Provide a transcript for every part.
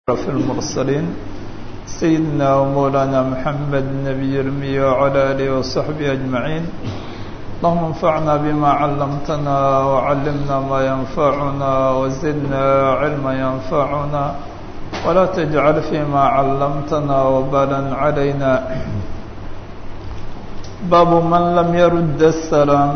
في المرسلين سيدنا ومولانا محمد النبي الأمي وعلى آله وصحبه أجمعين اللهم انفعنا بما علمتنا وعلمنا ما ينفعنا وزدنا علما ينفعنا ولا تجعل فيما علمتنا وبالا علينا باب من لم يرد السلام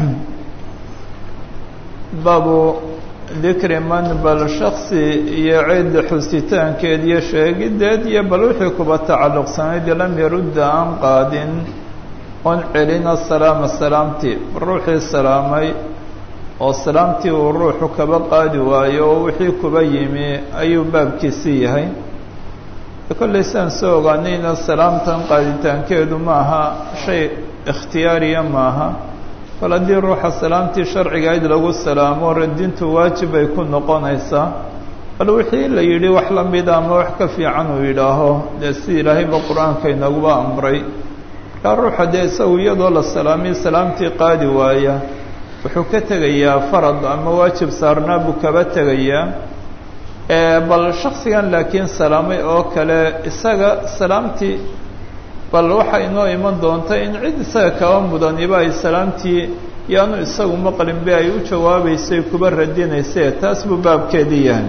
باب dikri man bal shaksi iyo cid xusitaankeed iyo sheegideed iyo bal wixii kuba tacalluqsanayd lam yarudda aan qaadin oon celin asalaama salaamtii ruuxii salaamay oo salaamtii uu ruuxu kaba qaadi waayo oo wixii kuba yimi ayuu baabkiisi yahay kollay saan soo ogaanayna salaamtan qaaditaankeedu maaha shay ikhtiyaariya maaha bal haddii ruuxa salaamtii sharcigayd lagu salaamo radintu waajib bay ku noqonaysaa bal wixii la yidhi wax la mida ama wax ka fiican uu yidhaaho dee si ilaahayba qur-aanka inaguba amray markaa ruuxa dee isagu iyadoo la salaamiy salaamtii qaadi waaya wuxuu ka tegayaa farad ama waajib saarnaa buu kaba tegayaa bal shaksigan laakiin salaamay oo kale isaga salaamtii bal waxaa inoo iman doonta in cid isaga kaba mudaniba ay salaamtii yaanu isagu maqlinbe ay u jawaabaysay kuba radinaysee taas buu baabkeedii yahay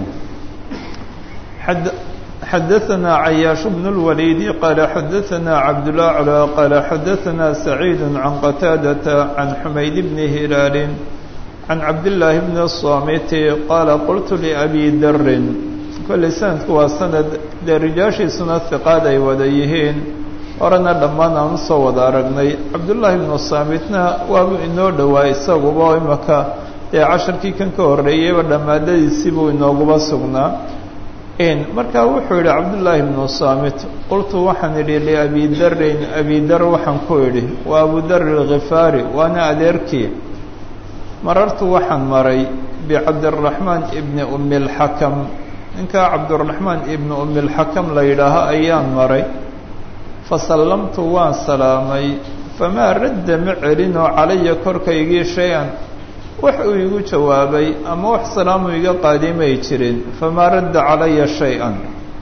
xadaثna cayaaش بن الwليد qال xadaثna cabdالأعlى qال xadaثna سacيid عan qتاadة عan xumayd بn هilaal عan cabdاللahi بn الصاmit qاla qلtu لأbي dri kolley sanadku waa sanad dee rijaashiisuna hiqaad ay wada yihiin horena dhammaan aan usoo wada aragnay cabdullaahi ibnu saamitna waabuu inoo dhowaa isaguba oo imaka dee casharkii kan ka horreeyeyba dhammaadadiisii buu inooguba sugnaa markaa wuxuu yidhi cabdullaahi ibnu saamit qultu waxaan idhi liabi darin abi dar waxaan ku idhi waa abu dar alkhifaari waana adeerkii marartu waxaan maray bicabdiraxmaan ibni umi lxakam ninkaa cabdiraxmaan ibni umi lxakam la yidhaaho ayaan maray fasallamtu waan salaamay famaa radda ma celinoo calaya korkaygii shay-an wax uu igu jawaabay ama wax salaamu iga qaadimay jirin famaa radda calaya shay-an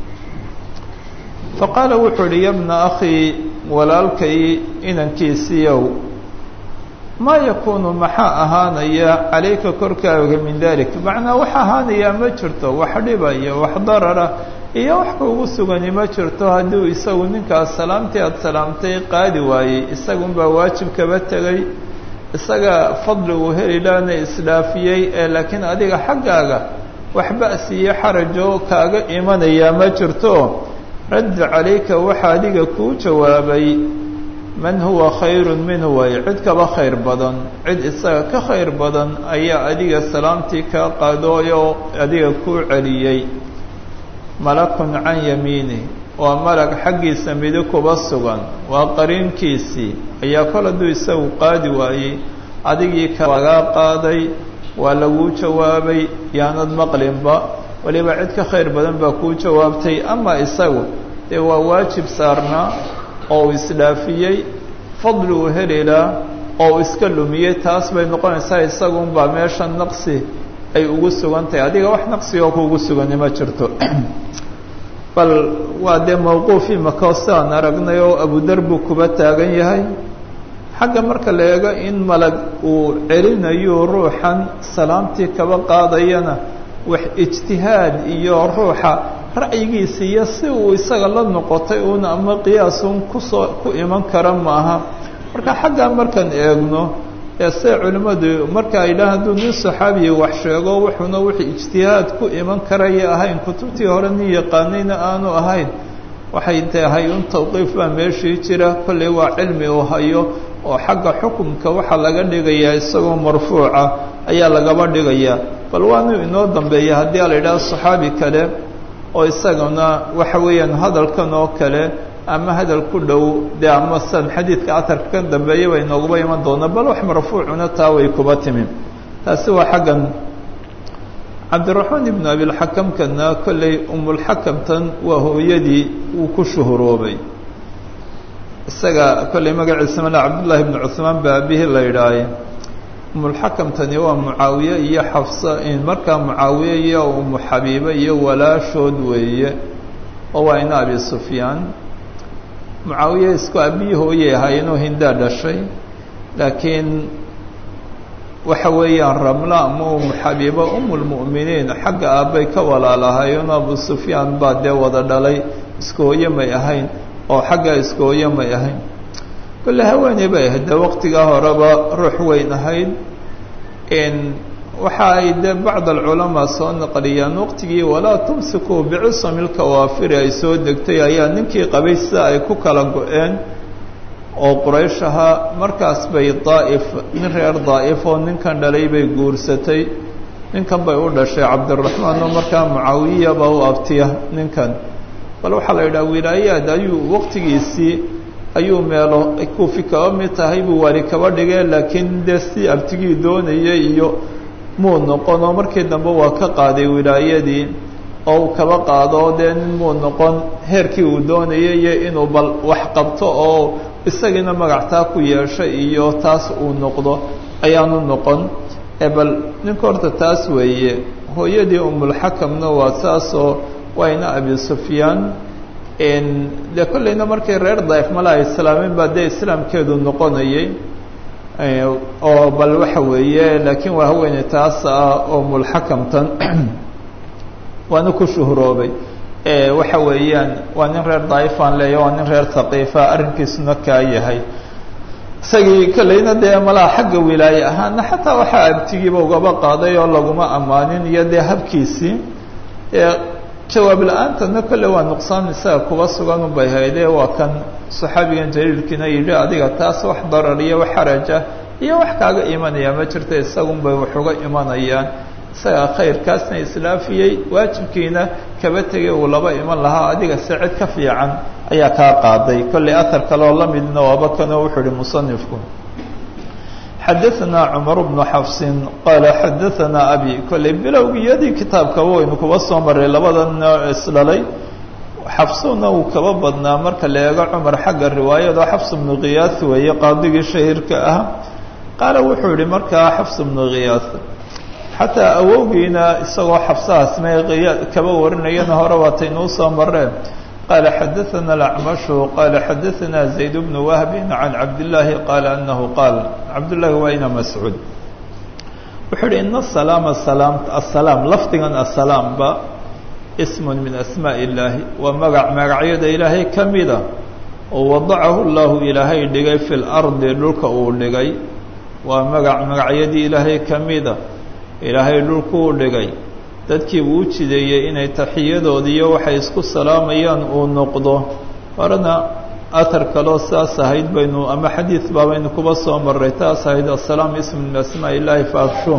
faqaala wuxuu idhi yabna akhii walaalkay inankiisiiyow maa yakuunu maxaa ahaanaya calayka korkaaga min dalik macnaa wax ahaanayaa ma jirto wax dhibaya wax darara iyo wax kuugu sugani ma jirto hadduu isagu ninkaas salaamtii aada salaamtay qaadi waayey isagunbaa waajib kaba tegay isaga fadli uu heli laana isdhaafiyey ee laakiin adiga xaggaaga wax ba'si iyo xarajoo kaaga imanayaa ma jirto radda calayka waxa adiga kuu jawaabay man huwa khayrun minhu way cid kaba khayr badan cid isaga ka khayr badan ayaa adiga salaamtii kaa qaadooyoo adiga kuu celiyey malakun can yamiini waa malag xaggiisa midi kuba sugan waa qariinkiisii ayaa kol hadduu isagu qaadi waayey adigii kalagaa qaaday waa laguu jawaabay yaanad maqlinba weliba cid ka khayr badan baa kuu jawaabtay ama isagu dee waa waajib saarnaa oo uu isdhaafiyey fadli uu helilaa oo uu iska lumiyey taas bay noqonaysaa isagunbaa meesha naqsi ay ugu sugan tahay adiga wax naqsi oo kuugu sugani ma jirto bal waa dee mawquuf imaka sidaan aragnay oo abudar buu kuba taagan yahay xagga marka la eego in malag uu celinayo ruuxan salaamtii kaba qaadayana wax ijtihaad iyo ruuxa ra'yigiisa iyo si uu isaga la noqotay uuna ama qiyaasun kusoo ku iman kara maaha marka xaggaa markaan eegno ee see culimmadu marka ay dhahan hadduu nin saxaabiya wax sheego wuxuuna wixii ijtihaad ku iman karaya ahayn kutubtii hore nin yaqaanayna aanu ahayn waxay tahay un tawqiif baa meeshii jira kollay waa cilmi uu hayo oo xagga xukumka waxaa laga dhigayaa isagoo marfuuca ayaa lagaba dhigayaa bal waanu inoo dambeeya haddii a la yidhaha saxaabi kale oo isagana waxa weeyaan hadalkan oo kale ama hadal ku dhow dee ama san xadiidka atarka ka dambeeya bay nooguba iman doona bal wax marfuucuna taa way kuba timi taasi waa xaggan cabdiraxmaan ibnu abilxakamkana kollay umulxakamtan waa hooyadii uu ku shuhuroobay isaga kollay magaciisa male cabdullaahi ibnu cuhmaan baa aabihii la yidhaahay umulxakamtani waa mucaawiye iyo xafsa markaa mucaawiye iyo umu xabiibe iyo walaashood weeye oo waa ina abi sufyaan mucaawiye isku abiyi hooyey ahaayeenoo hindaa dhashay laakiin waxa weeyaan ramla ama umu xabiiba umulmu'miniin xagga aabbay ka walaalahaayeenoo abu sufyaan baa dee wada dhalay isku hooye may ahayn oo xagga isku hooye may ahayn kolle haweeney bay ahayd dee waqtigaa horeba ruux weyn ahayd waxa ay dee bacd alculamaa soo naqliyaan waqtigii walaa tumsikuu bicisami lkawaafiri ay soo degtay ayaa ninkii qabay sida ay ku kala go-een oo quraysh ahaa markaas bay daa'if nin reer daa'if oo ninkan dhalay bay guursatay ninkan bay u dhashay cabdiraxmaan oo markaa mucaawiyaba u abtiya ninkan bal waxaa la yidhaha wilaayaad ayuu waqtigiisii ayuu meelo kuufi kaba mid tahay buu waali kaba dhigee laakiin dee si abtigii doonayay iyo muu noqon oo markii dambe waa ka qaaday wilaayadii oo uu kaba qaado dee nin muu noqon heerkii uu doonayay iyo inuu bal wax qabto oo isagiina magactaa ku yeeshay iyo taas uu noqdo ayaanu noqon bal ninka horta taas weeye hooyadii umulxakamna waa saasoo wayna abi sufyaan dee kollayna markay reer daif mala ay islaameen baa dee islaamkeedu noqonayay oo bal waxa weeye laakiin waa haweeney taas ah oo mulxakamtan waana ku shuhroobay waxa weeyaan waa nin reer daifaan leeya waa nin reer haqiifa arrinkiisuna kaa yahay isagii kollayna dee malaha xagga wilaaye ahaana xataa waxaa abtigiiba ugaba qaaday oo laguma ammaanin iyo dee habkiisii jawaab la-aantana kolle waa nuqsaan isaga kuba sugan unbay haydee waa kan saxaabigan jaliilkiina yidhi adiga taas wax darar iyo wax xaraja iyo wax kaaga imanaya ma jirta isagunbay wax uga imanayaan isagaa khayrkaasna islaafiyey waajibkiina kaba tegay uu laba iman lahaa adiga se cid ka fiican ayaa kaa qaaday kollay ahar kaleoo la midna waaba kanoo wuxuu ihi musanifku xadaثna cmar bnu xafsin qaala xadaثna abi kollay bilowgiyadii kitaabkaba waynu kuba soo maray labada nooc isdhalay xafsuna uu kaba badnaa marka la eego cumar xagga riwaayada xafs bnu khiyaas weeye qaadigii shahiirka ah qaala wuxuu yihi markaa xafs bnu khiyaas xataa awowgiina isagoo xafsahaasma kaba warinayana hore waataynuu soo mareen qال xadaثna الأcmaشh qala xadaثna زayd بن wهb عan cabdاللahi qala أnahu qaal cabdالlahi waa ina mascuud wuxuu uhi in الsalaam الsalaam lafdigan asalaamba sm min asmاء الlahi waa magac magacyada ilaahay ka mida oo wadacahu اllahu ilaahay dhigay fi اlarضi dhulka uu dhigay waa magac magacyadii ilaahay ka mida ilaahay dhulkuu dhigay dadkii uu jideeyey inay taxiyadoodiiyo waxay isku salaamayaan uu noqdo horena athar kaloo saas ahayd baynu ama xadiid baa baynu kuba soo maray taas ahayd asalaam ism min asmaa illaahi faafshu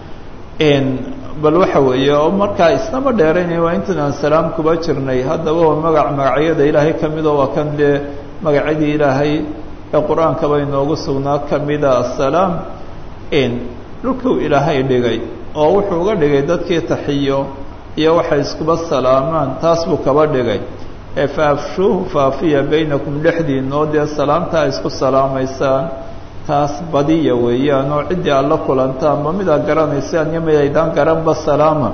bal waxa weeye oo markaa isnama dheeraynay waa intan aan salaam kuba jirnay haddaba waa magac magacyada ilaahay ka mida waa kan dee magacyadii ilaahay ee qur-aankaba inoogu sugnaa ka mida asalaam dhulkuu ilaahay dhigay oo wuxuu uga dhigay dadkii taxiyo iyo waxay iskuba salaamaan taas buu kaba dhigay ee faafshuuhu faafiya baynakum dhexdiin oo dee salaamtaa isku salaamaysaan taas badiya weeyaan oo ciddii aad la kulantaan ma midaa garanaysaan iyo midaydaan garanba salaama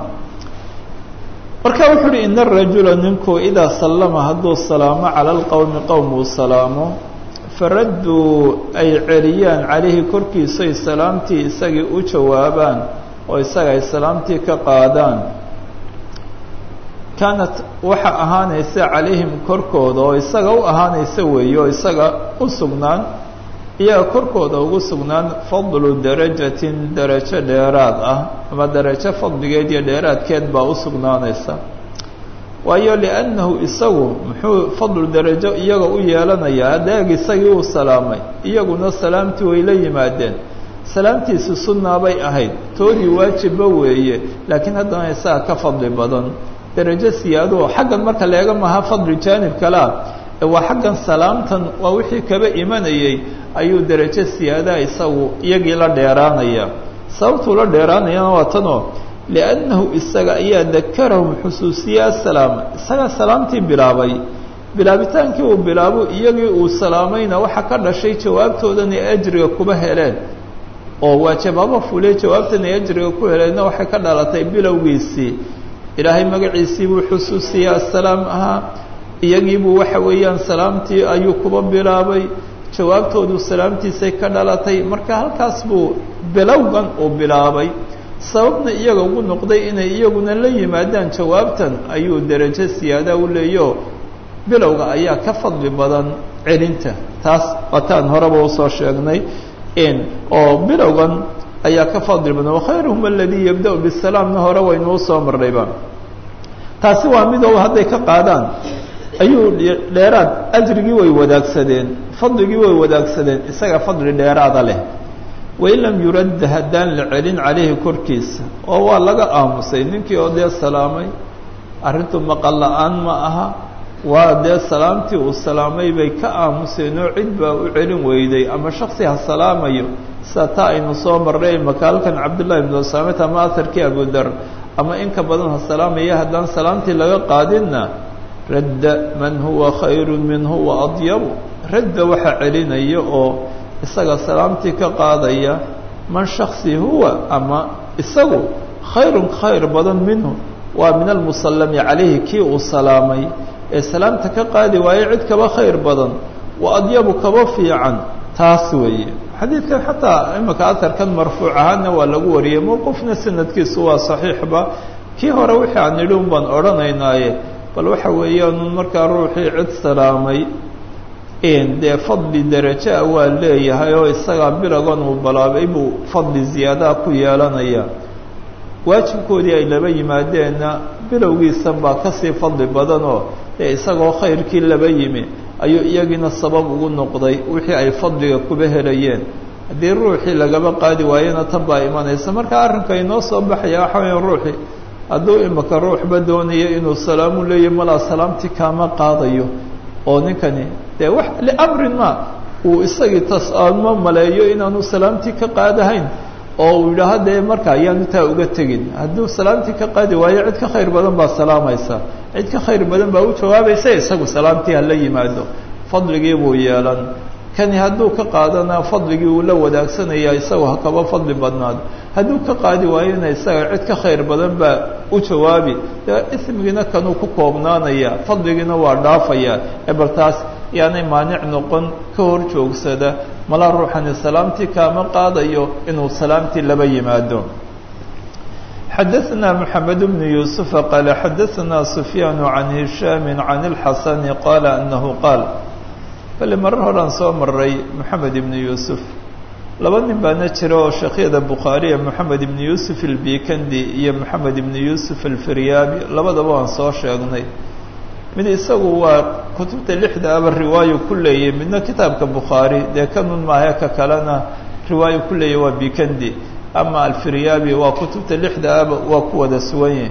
marka wuxuu uhi ina arajula ninku idaa sallama hadduu salaamo cala alqowmi qowm uu salaamo faradduu ay celiyaan calayhi korkiisay salaamtii isagii u jawaabaan oo isaga ay salaamtii ka qaadaan kaanat waxa ahaanaysa calayhim korkooda oo isaga u ahaanaysa weeye oo isaga u sugnaan iyaga korkooda ugu sugnaan fadlu darajatin darajo dheeraad ah ama darajo fadligeed iyo dheeraadkeed baa u sugnaanaysa waayo liannahu isagu muxuu fadlu darajo iyaga u yeelanayaa adeeg isagii uu salaamay iyaguna salaamtii way la yimaadeen salaamtiisi sunnaa bay ahayd toodii waajibba weeye laakiin haddana isaga ka fadli badan darajo siyaadoo xaggan marka leega maha fadli jaanib kalea ee waa xaggan salaamtan waa wixii kaba imanayay ayuu darajo siyaadaha isagu iyagii la dheeraanaya sababtuu la dheeraanayana waa tanoo liannahu isaga ayaa dakarahum xusuusiyaa salaama isagaa salaamtii bilaabay bilaabitaankii uu bilaabo iyagii uu salaamayna waxaa ka dhashay jawaabtoodan ee ajriga kuba heleen oo waa jawaabo fulay jawaabtan ay ajriga ku helayna waxay ka dhalatay bilowgiisii ilaahay magaciisii buu xusuusiyey assalaam ahaa iyagiibuu waxa weeyaan salaamtii ayuu kuba bilaabay jawaabtoodu salaamtiisay ka dhalatay marka halkaas buu bilowgan uu bilaabay sababna iyaga ugu noqday inay iyaguna la yimaadaan jawaabtan ayuu derajo siyaada u leeyo bilowga ayaa ka fadli badan celinta taas wataan horeba usoo sheegnay oo bilowgan ayaa ka fadli badan wakhayruhum aladii yabda-u bisalaamna hore waynuu soo marnayba taasi waa midoo hadday ka qaadaan ayuu dheeraad ajrigii way wadaagsadeen fadligii way wadaagsadeen isaga fadli dheeraada leh wain lam yuradda haddaan la celin calayhi korkiisa oo waa laga aamusay ninkii oo dee salaamay arrintu maqal la-aan ma aha waa dee salaamtii uu salaamay bay ka aamuseen oo cid baa u celin weyday ama shaksi ha salaamayo sida taa aynu soo marnay makaalkan cabdullahi ibnu usaamet ama aharkii abudar ama inka badan ha salaamaya haddaan salaamtii laga qaadinna radda man huwa khayru minhu wa adyabu radda waxaa celinaya oo isaga salaamtii ka qaadaya man shaksi huwa ama isagu khayrun khayr badan minhu waa min almusallami calayhi kii uu salaamay ee salaamta ka qaadi waayo cid kaba khayr badan wa adyabu kaba fiican taas weeye xadiidkan xataa imika aharkan marfuuc ahaana waa lagu wariyey mowqufna sanadkiisu waa saxiixba kii hore wixii aan nidhi un baan odhanaynaaye bal waxa weeyaan markaa ruuxii cid salaamay dee fadli deraja waa leeyahay oo isagaa bilogan uu balaabay buu fadli ziyaadaha ku yeelanaya waajibkoodii ay laba yimaadeenna bilowgiisan baa kasii fadli badanoo dee isagoo khayrkii laba yimi ayuu iyagiina sabab ugu noqday wixii ay fadliga kuba helayeen haddii ruuxii lagaba qaadi waayena tan baa imanaysa marka arrinka inoo soo baxaya waxa weya ruuxii hadduu imika ruuxba doonayo inuu salaamu leeyahy malaa salaamtii kaama qaadayo oo ninkani dee wax liamrin ma uu isagii tas-aadmo maleeyo inaanu salaamtii ka qaadahayn oo uu yidhaaho dee marka ayaanu taa uga tegin hadduu salaamtii ka qaadi waayo cid ka khayr badan baa salaamaysa cid ka khayr badan baa u jawaabaysa isagu salaamtii hala yimaado fadligii buu yeelan kani hadduu ka qaadana fadligii uu la wadaagsanaya isagu ha kaba fadli badnaado hadduu ka qaadi waayona isaga cid ka khayr badan baa u jawaabi dee ismigiina kanuu ku koobnaanaya fadligiina waa dhaafaya ebal taas yaanay maanic noqon ka hor joogsada malaa ruuxani salaamtii kaama qaadayo inuu salaamtii laba yimaado xadaثna mحamed بن يوسف qال xadaثna سفyاn عan هiشhاm عan الxasن qال أنه qاal bale marar horaan soo maray moxamed ibnu yuusuf laba nin baana jira oo sheekhyada bukhaariya moxamed ibnu yuusuf albikandi iyo moxamed ibnu yuusuf alfiryaabi labadaba waan soo sheegnay mid isagu waa kutubta lixda aba riwaayo ku leeyay midna kitaabka bukhaari dee kanun maahe ka kalena riwaayo ku leeyay waa bikandi ama alfiryaabi waa kutubta lixda aba waa ku wada suwanye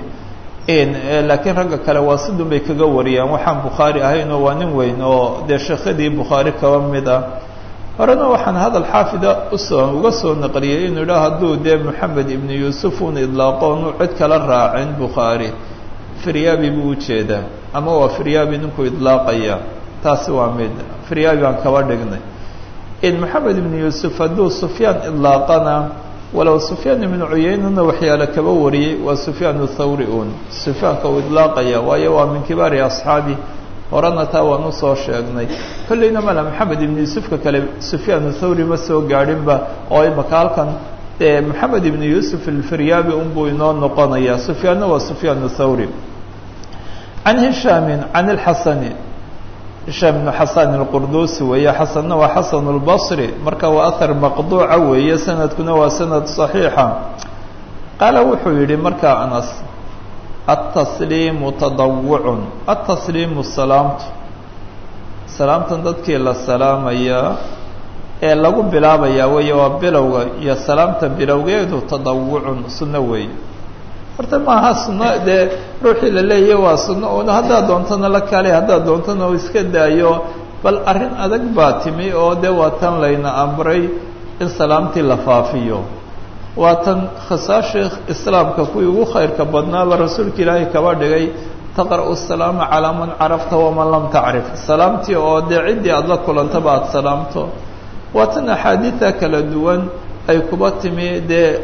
laakiin ragga kale waa sidun bay kaga wariyaan waxaan bukhaari ahaynoo waa nin weyn oo dee sheekhadii bukhaari kaba mid ah horena waxaan hadal xaafida usoo uga soo naqliyay inuu idhaa hadduu dee moxamed ibnu yuusuf un idlaaqo onu cid kala raacin bukhaari firyaabi buu ujeedaa ama waa firyaabi ninkuu idlaaqaya taasi waa mid firyaabi baan kaba dhignay moxamed ibnu yuusuf hadduu sufyaan idlaaqana walow sufyaan ibnu cuyeynana waxyaale kaba wariyey waa sufyaan thawri un sufyaanka uu idlaaqaya waayo waa min kibaari asxaabi horena taa waan usoo sheegnay kolleyna mala maxamed ibnu yuusufka kale sufyaan thawri ma soo gaadhinba oo imaka halkan dee maxamed ibnu yuusuf alfiryaabi unbuu inoo noqonaya sufyaanna waa sufyaan thawri can hishaamin can ilxasani hishaam ibnu xasan alqurdusi weeye xasanna waa xasan اlbصri marka waa ahar maqduuca weeye sanadkuna waa sanad صaxiixa qaala wuxuu yihi marka anas aلtasliimu tadawucun aلtasliimu salaamtu salaamtan dadkii la salaamayaa ee lagu bilaabayaa weeye waa bilowga iyo salaamta bilowgeedu tadawucun sunno weeye horta maaha sunno dee ruuxii la leeyahy waa sunno un haddaad doontana la kale haddaad doontana u iska daayo bal arrin adag baa timi oo dee waa tan layna amray in salaamtii la faafiyo waa tan khasaashii islaamka kuwii ugu khayrka badnaaba rasuulka ilaahay kaba dhigay taqra'u salaama calaa man carafta waman lam tacrif salaamtii oo dee ciddii aada la kulantaba aada salaamto waa tan axaadiida kala duwan ay kuba timi dee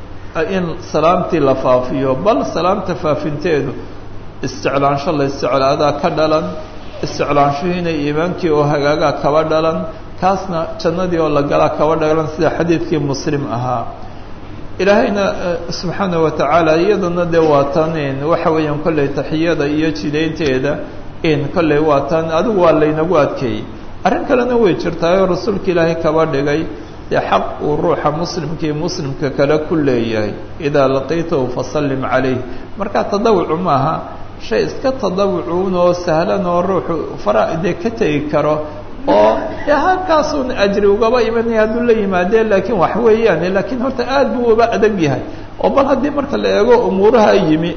in salaamtii la faafiyo bal salaamta faafinteedu isticlaansho la isticlaadaa ka dhalan isticlaanshuhiina iimaankii oo hagaagaa kaba dhalan kaasna jannadii oo la galaa kaba dhalan sida xadiidkii muslim ahaa ilaahayna subxaana wa tacaala iyadana dee waa tan waxa weeyaan kolley taxiyada iyo jidaynteeda in kolley waa tan adigu waa laynagu adkeeyey arrin kalena way jirtaayoo rasuulka ilaahay kaba dhigay dee xaq uu ruuxa muslimkii muslimka kale ku leeyahay idaa laqiitahu fasallim calayh marka tadawucu maaha shay iska tadawucuun oo sahlan oo ruuxu fara dee ka tegi karo oo dee halkaasuun ajri ugaba imanaya hadduu la yimaadee laakiin wax weeyaan laakiin horta aad buu uba adag yahay oo bal haddii marka la eego umuuraha yimi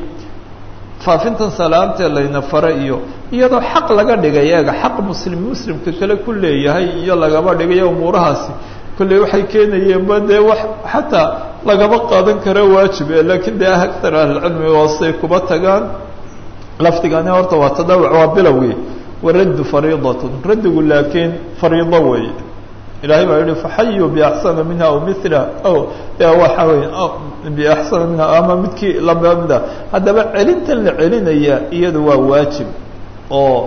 faafintan salaamtee layna fara iyo iyadoo xaq laga dhigay eega xaq muslim muslimka kale ku leeyahay iyo lagaba dhigayo umuurahaasi kolley waxay keenayeenba dee wax xataa lagaba qaadan karo waajib e laakiin dee aktar ahlicilmi hoosay kuba tagaan lafdigani horta waa tadawuc waa bilowgii waraddu fariidatun raddigu laakiin fariido weeye ilahay baa yihi faxayuu biaxsana minha aw mila o waxa wey biaxsana minha ama midkii lamida haddaba celintan la celinaya iyadu waa waajib oo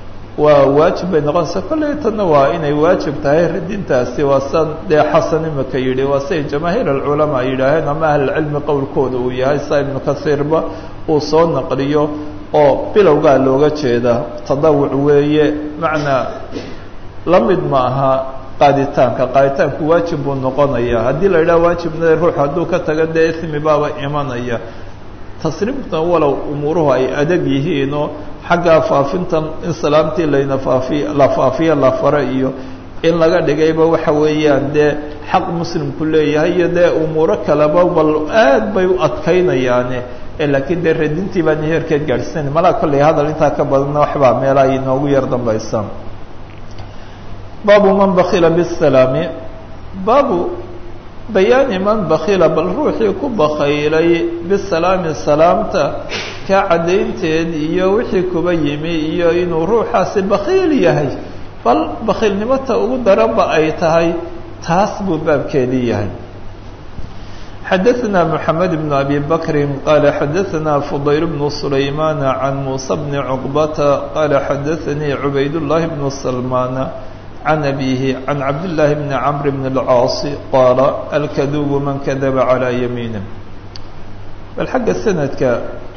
waa waajib bay noqonaysaa kolley tanna waa inay waajib tahay radintaasi waa sa dee xasan imika yidhi waa siay jamaahiir alculamaa yidhaaheen ama ahlilcilmi qowlkooda uu yahay sa ibnu kasiirba uu soo naqliyo oo bilowgaa looga jeeda tadawuc weeye macnaa la mid ma aha qaaditaanka qaaditaanku waajib buu noqonaya haddii la yidhaha waajibna ruux hadduu ka taga dee ismi baaba imanaya tasriimta walow umuuruhu ay adag yihiinoo xagga faafintan in salaamtii layna faafiy la faafiyo la fara iyo in laga dhigayba waxa weeyaan dee xaq muslimku leeyahay iyo dee umuuro kaleba bal aad bay u adkaynayaane laakiin dee radintii baan heerkeed gaadhsiinayn malaa kolley hadal intaa ka badanna waxbaa meelaha inoogu yar dambaysa baabu man bakila bisalaami baabu bayaani man bakila bal ruuxii ku bakaylay bisalaami salaamta kaa caddaynteed iyo wixii kuba yimi iyo inuu ruuxaasi bakiil yahay bal bakiilnimota ugu daranba ay tahay taas buu baabkeedii yahay xadaثna mحamed بن abi bakri qala xadaثna fضayl بن سlayman عan muسى بn cqbata qala xadaثanii cubayd الlahi بن سlman عan abihi عan cabd الlahi بn cmr بn الcاaص qaala alkaduب man kadaba عalى yamiinih bal xagga sanadka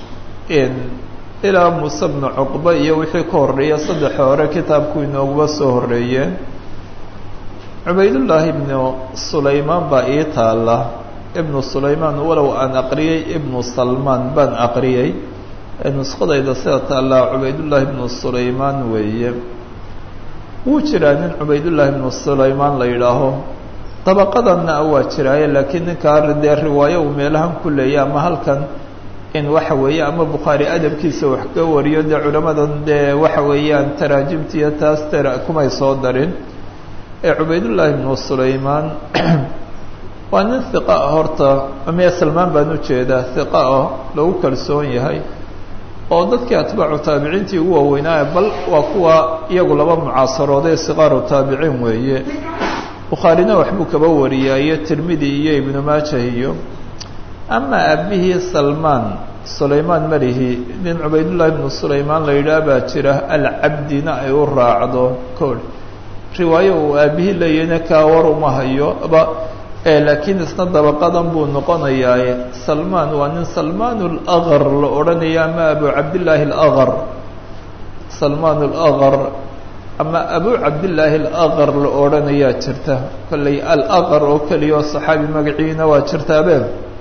ilaa muuse bnu cuqba iyo wixii ka horeeya saddex hore kitaabku inooguba soo horeeyeen cubaydullaahi ibnu sulaymaan baa ii taala ibnu sulaymaan walow aan aqriyey ibnu salmaan baan aqriyey nuskhadayda sida taallaa cubaydullaahi ibnu sulaymaan weeye wuu jiraa nin cubaydullaahi ibnu sulaymaan la yidhaaho dabaqadanna waa jiraaye laakiin ninkaa dee riwaayo uu meelahan ku leeyay ama halkan in waxa weeye ama bukhaari adabkiisa wax ka wariyo dee culamadan dee waxa weeyaan taraajimtiiyo taas tera kumay soo darin ee cubaydullaahi ibnu sulaymaan waa nin hiqa ah horta miya salmaan baan ujeedaa hiqa ah lagu kalsoon yahay oo dadkii atbaacu taabiciintii ugu waaweynaaye bal waa kuwa iyagu laba mucaasarooday siqaaru taabiciin weeye bukhaarina waxbuu kaba wariyaa iyo tirmidi iyo ibnu maajah iyo ama aabihii salmaan sulaymaan malihi nin cubaydullaahi ibnu sulaymaan la yidhaah baa jira alcabdina ay u raacdo kool riwaayo uu aabihii leeyahayna kaa war uma hayo ba laakiin isna dabaqadan buu noqonayaaye salmaan waa nin salmaan alaqar la odhanaya ama abu cabdillaahi alaqar salmaan alaqar ama abu cabdillaahi alaqar la odhanayaa jirta kolley alaqar oo keliya oo saxaabi magaciina waa jirtaabe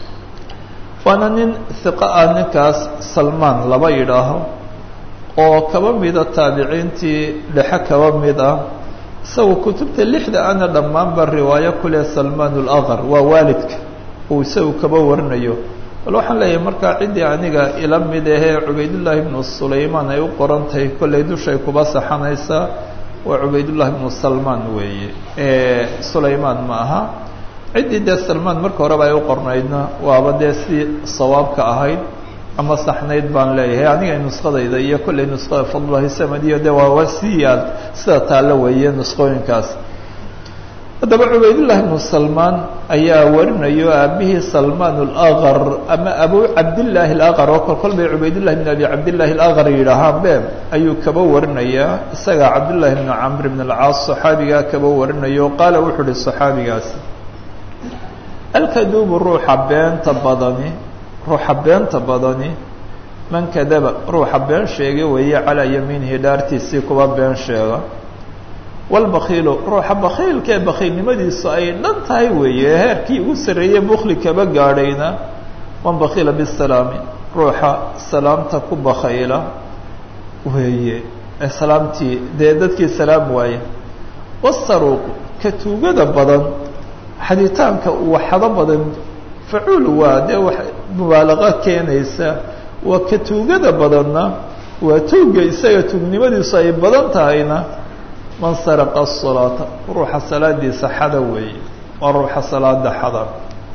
waana nin hiqa ah ninkaas salmaan laba yidhaaho oo kaba mida taabiciintii dhexe kaba mid ah isaga kutubta lixda ana dhammaanba riwaayo kule salmaan alaqar waa waalidka uu isagu kaba warinayo bal waxaan leeyahay markaa ciddii aniga ila mid ahee cubaydullaahi ibnu sulaymaan ay u qoran tahay kollay dushay kuba saxanaysaa waa cubaydullaahi ibnu salmaan weeye sulaymaan ma aha ciddii dee salmaan marka horeba ay u qornaydna waaba dee si sawaabka ahayd ama saxnayd baan leeyahay aniga nuskadayda iyo kollay nuskada fadlulahi samad iyo de waa waa sii yaal sida taallo weeye nuskooyinkaas haddaba cubaydullahi bnu salmaan ayaa warinayo aabihii salmaan alaqar ama abu cabdillaahi alaqar oo kol kol bay cubaydullahi bn abi cabdillaahi alaqar yidhaahaan be ayuu kaba warinayaa isagaa cabdullaahi bnu camr bn alcaas saxaabigaa kaba warinayo qaala wuxuu uhi saxaabigaasi alkaduubu ruuxa beenta badani ruuxa beenta badani man kadaba ruuxa been sheega weeye calaa yamiinihi dhaartiisii kuwa been sheega walbakiilu ruuxa bakiilka ee bakiilnimadiisu ay dhan tahay weeye heerkii ugu sarreeyey bukli kaba gaadhayna man bakiila bisalaami ruuxa salaamta ku bakayla weeye ee salaamtii dee dadkii salaam waaye wasaruuq ka tuugada badan xaditaanka waxado badan facuul waa dee wax mubaalaqa keenaysa waa ka tuugada badanna waa tuuga isaga tuugnimadiisu ay badan tahayna man saraqa asalaata ruuxa salaadiisa xada weeye waa ruuxa salaada xada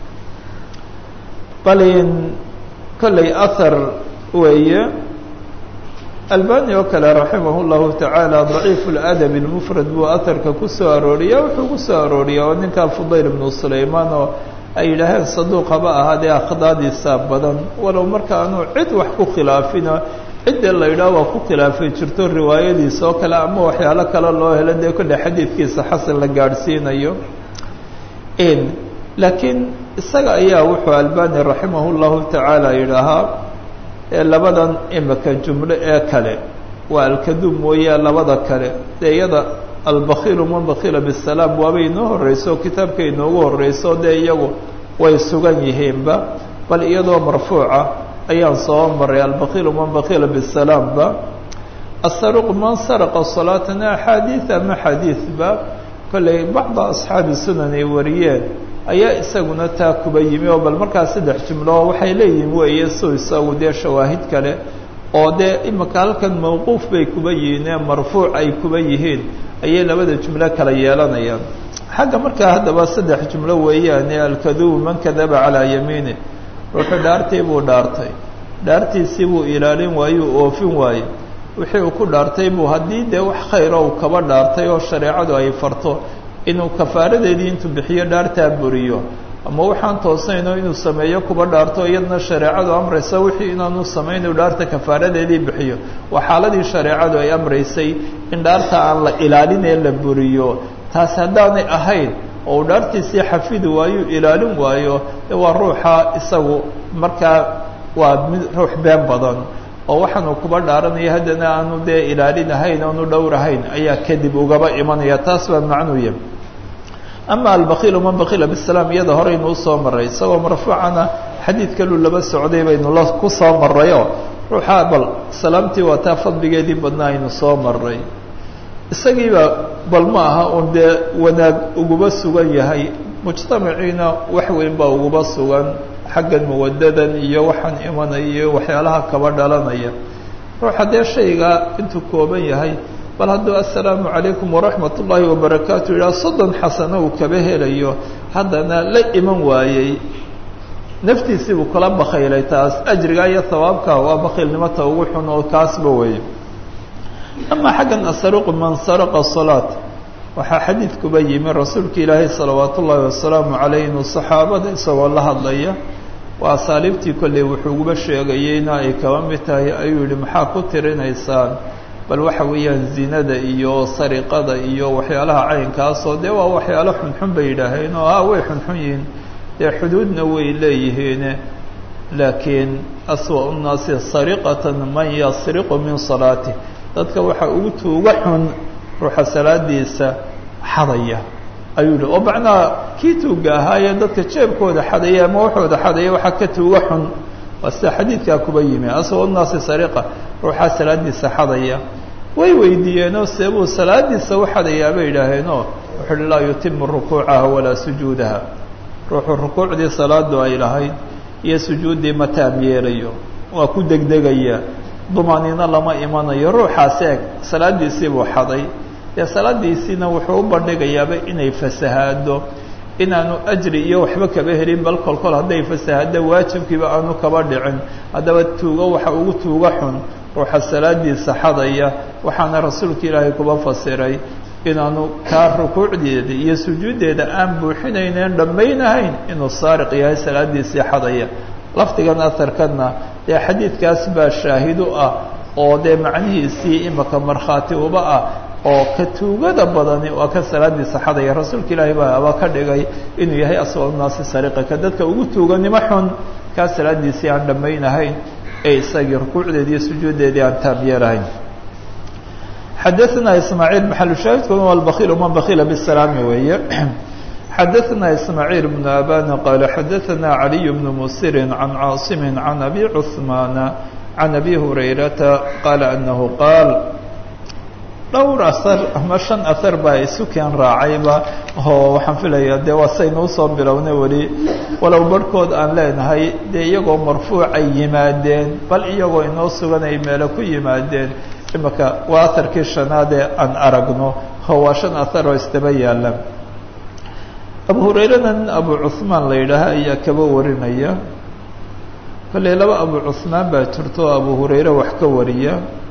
balin kollay ahar weeye albani oo kale raximah llahu tacaala daciif ladab lmufrad buu aharka kusoo arooriya wuxuu kusoo arooriya oo ninkaa fudayl bnu sulaymaan oo ay yidhaaheen saduuq haba ahaadee akhdaadiisa badan walow marka aanu cid wax ku khilaafino cidda la yidhaah waa ku khilaafay jirto riwaayadiisa oo kale ama waxyaalo kale loo helo dee kolle xadiidkiisa xasan la gaadhsiinayo laakiin isaga ayaa wuxuu albani raximah llahu tacaala yidhaahaa labadan imika jumlo ee kale waa alkaduub mooye labada kale dee iyada albakiilu man bakiila bisalaam waabay inoo horeyso kitaabka inoogu horeyso dee iyagu way sugan yihiinba bal iyadoo marfuuca ayaan soo maray albakiilu man bakiila bisalaamba asaruq man saraqa salaatana axaadiid ama xadiidba kollay bacda asxaabi sunan ay wariyeen ayaa isaguna taa kuba yimi oo bal markaa saddex jumlo waxay leeyihin weeye so isagu dee shawaahid kale oo dee imika halkan mawquuf bay kuba yihiin ee marfuuc ay kuba yihiin ayay labada jumlo kala yeelanayaan xagga markaa haddaba saddex jumlo weeyaane alkadubu man kadaba calaa yamiini wuxuu dhaartii buu dhaartay dhaartiisii buu ilaalin waayuu oofin waaye wixii uu ku dhaartay buu haddii dee wax khayra uu kaba dhaartay oo shareecadu ay farto inuu kafaaradeedii intuu bixiyo dhaartaa buriyo ama waxaan toosnayno inuu sameeyo kuba dhaarto iyadna shareecadu amraysa wixii inaanu samaynayu dhaarta kafaaradeedii bixiyo waa xaaladii shareecadu ay amraysay in dhaarta aan la ilaalin ee la buriyo taas haddaanay ahayn oo uu dhaartiisii xafidi waayo ilaalin waayo de waa ruuxa isagu markaa waa mid ruux been badan oo waxaanu kuba dhaaranaya haddana aanu dee ilaalinahayn aanu dhowrahayn ayaa kadib ugaba imanaya taas baa macnuuya ama albakiilu man bakiila bisalaam iyada horeynu usoo maray isagoo marfuucana xadiid kaluu laba socday baynu la ku soo marayoo ruuxa bal salaamtii waa taa fadligeedii badnaa aynu soo maray isagiiba bal ma aha un dee wanaag uguba sugan yahay mujtamaciina wax weyn baa uguba sugan xaggan muwadadan iyo waxaan imanaya iyo waxyaalaha kaba dhalanaya ruuxa dee shayga intuu kooban yahay bal hadduu assalaamu calaykum waraxmat ullaahi wabarakaatu yidhaha soddon xasano uu kaba helayo haddana la iman waayey naftiisii buu kala bakhaylay taas ajriga iyo hawaabka waa bakhiilnimota ugu xun oo kaasba weeye ama xaggan asaruqu man saraqa salaat waxaa xadiidkuba yimi rasuulka ilaahay salawaat ullaahi wasalaamu calayh inuu saxaabada isagoo la hadlaya waa asaaliibtii kolley wuxuuguba sheegayeyna ay kaba mid tahay ayuu yihi maxaa ku tirinaysaan bal waxa weeyaan zinada iyo sariqada iyo waxyaalaha caynkaasoo dee waa waxyaalo xunxun bay yidhaaheen oo ah way xunxun yihiin dee xuduudna way leeyihiin laakiin aswa nnaasi sariqatan man yasriqu min salaatih dadka waxaa ugu tuuga xun ruuxa salaadiisa xadaya ayuu yihi oo macnaha kii tuuga ahaayee dadka jeebkooda xadaya ama waxooda xadaya waxaa ka tuuga xun waa sida xadiidkaa kuba yimi aswa nnaasi sariqa ruuxaa salaadiisa xadaya way weydiiyeenoo seebuu salaadiisa u xadayaa bay yidhaaheenoo wuxuu uhi laa yutimu rukuucaha walaa sujuudaha ruuxuu rukuucdii salaadu ay lahayd iyo sujuuddii ma taam yeelayo waa ku degdegaya dumaaniino lama imanayo ruuxaas eeg salaadiisii buu xaday dee salaadiisiina wuxuu u bandhigayaaba inay fasahaado inaanu ajri iyo waxba kaba helin bal kol kol hadday fasahaado waajibkiiba aanu kaba dhicin haddaba tuugo waxa ugu tuuga xun ruuxa salaadiisa xadaya waxaana rasuulka ilaahay kuba fasiray inaanu kaa rukuucdeeda iyo sujuuddeeda aan buuxinayneen dhammaynahayn inuu saariq yahay salaadiisii xadaya lafdigan aharkanna dee xadiidkaas baa shaahidu ah oo dee macnihiisii imaka markhaati uba ah oo ka tuugada badani waa ka salaadiisa xadaya rasuulka ilaahi baa aba ka dhigay inuu yahay aswal naasi sariqa ka dadka ugu tuuganimo xun kaa salaadiisii aan dhammaynahayn ee isagii rukuucdeedii iyo sujuuddeedii aan taab yeelahayn xadaثna ismaaعiil maxalushaahidkuna waa bakiil man bakila bsalaami weeye xadaثna ismaaعiil بn abana qaala xadaثna عaliي بn musiri can caaصimi can abi cثmaana can abi hurayrata qaala anahu qaal dhowr asar ama shan asar baa isu keen raacayba oo waxaan filaya dee waa saynu usoo bilownay weli walow barhkood aan leenahay dee iyagoo marfuucay yimaadeen bal iyagoo inoo sugan ay meelo ku yimaadeen imaka waa aharkii shanaadee aan aragno oo waa shan ahar oo isdaba yaala abu hurayrana nin abu cuhmaan la yidhaaha ayaa kaba warinaya kolley laba abu cuhmaan baa jirto oo abu hurayre wax ka wariya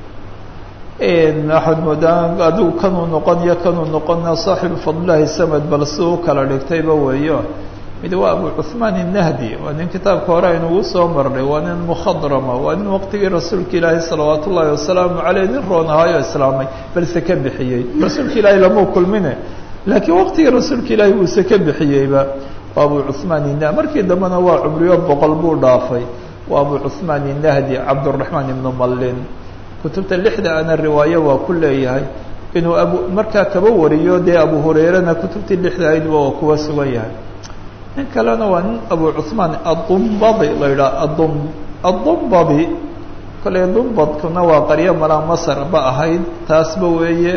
waxaad moodaan adigu kanuu noqonyo kanuu noqona saaxibu fadlilahi samad bal si u kala dhigtayba weeyo mid waa abu cuhmaan innahdi waa nin kitaabka hore aynugu soo marnay waa nin mukhadrama waa nin waqtigii rasuulka ilaahi salawaat ullaahi wasalaamu caleyh nin roon ahaayo islaamay balse ka bixiyey rasuulka ilaahi lamau kulmine laakiin waqtigii rasuulka ilaahi buuse ka bixiyeyba waa abu cuhmaan inah markii dambena waa cumriyo boqol buu dhaafay waa abu cuhmaan innahdi cabduraxmaan ibnu mallin kutubta lixda ana riwaayo waa ku leeyahay inuu abu markaa kaba wariyo dee abu hurayrena kutubtii lixda aydba waa kuwa sugan yahay nin kalena waa nin abu cuhmaan adumbadi la yidhaha adum adumbadi kolley dumbadkuna waa qaryo malaa masar ba ahayd taasba weeye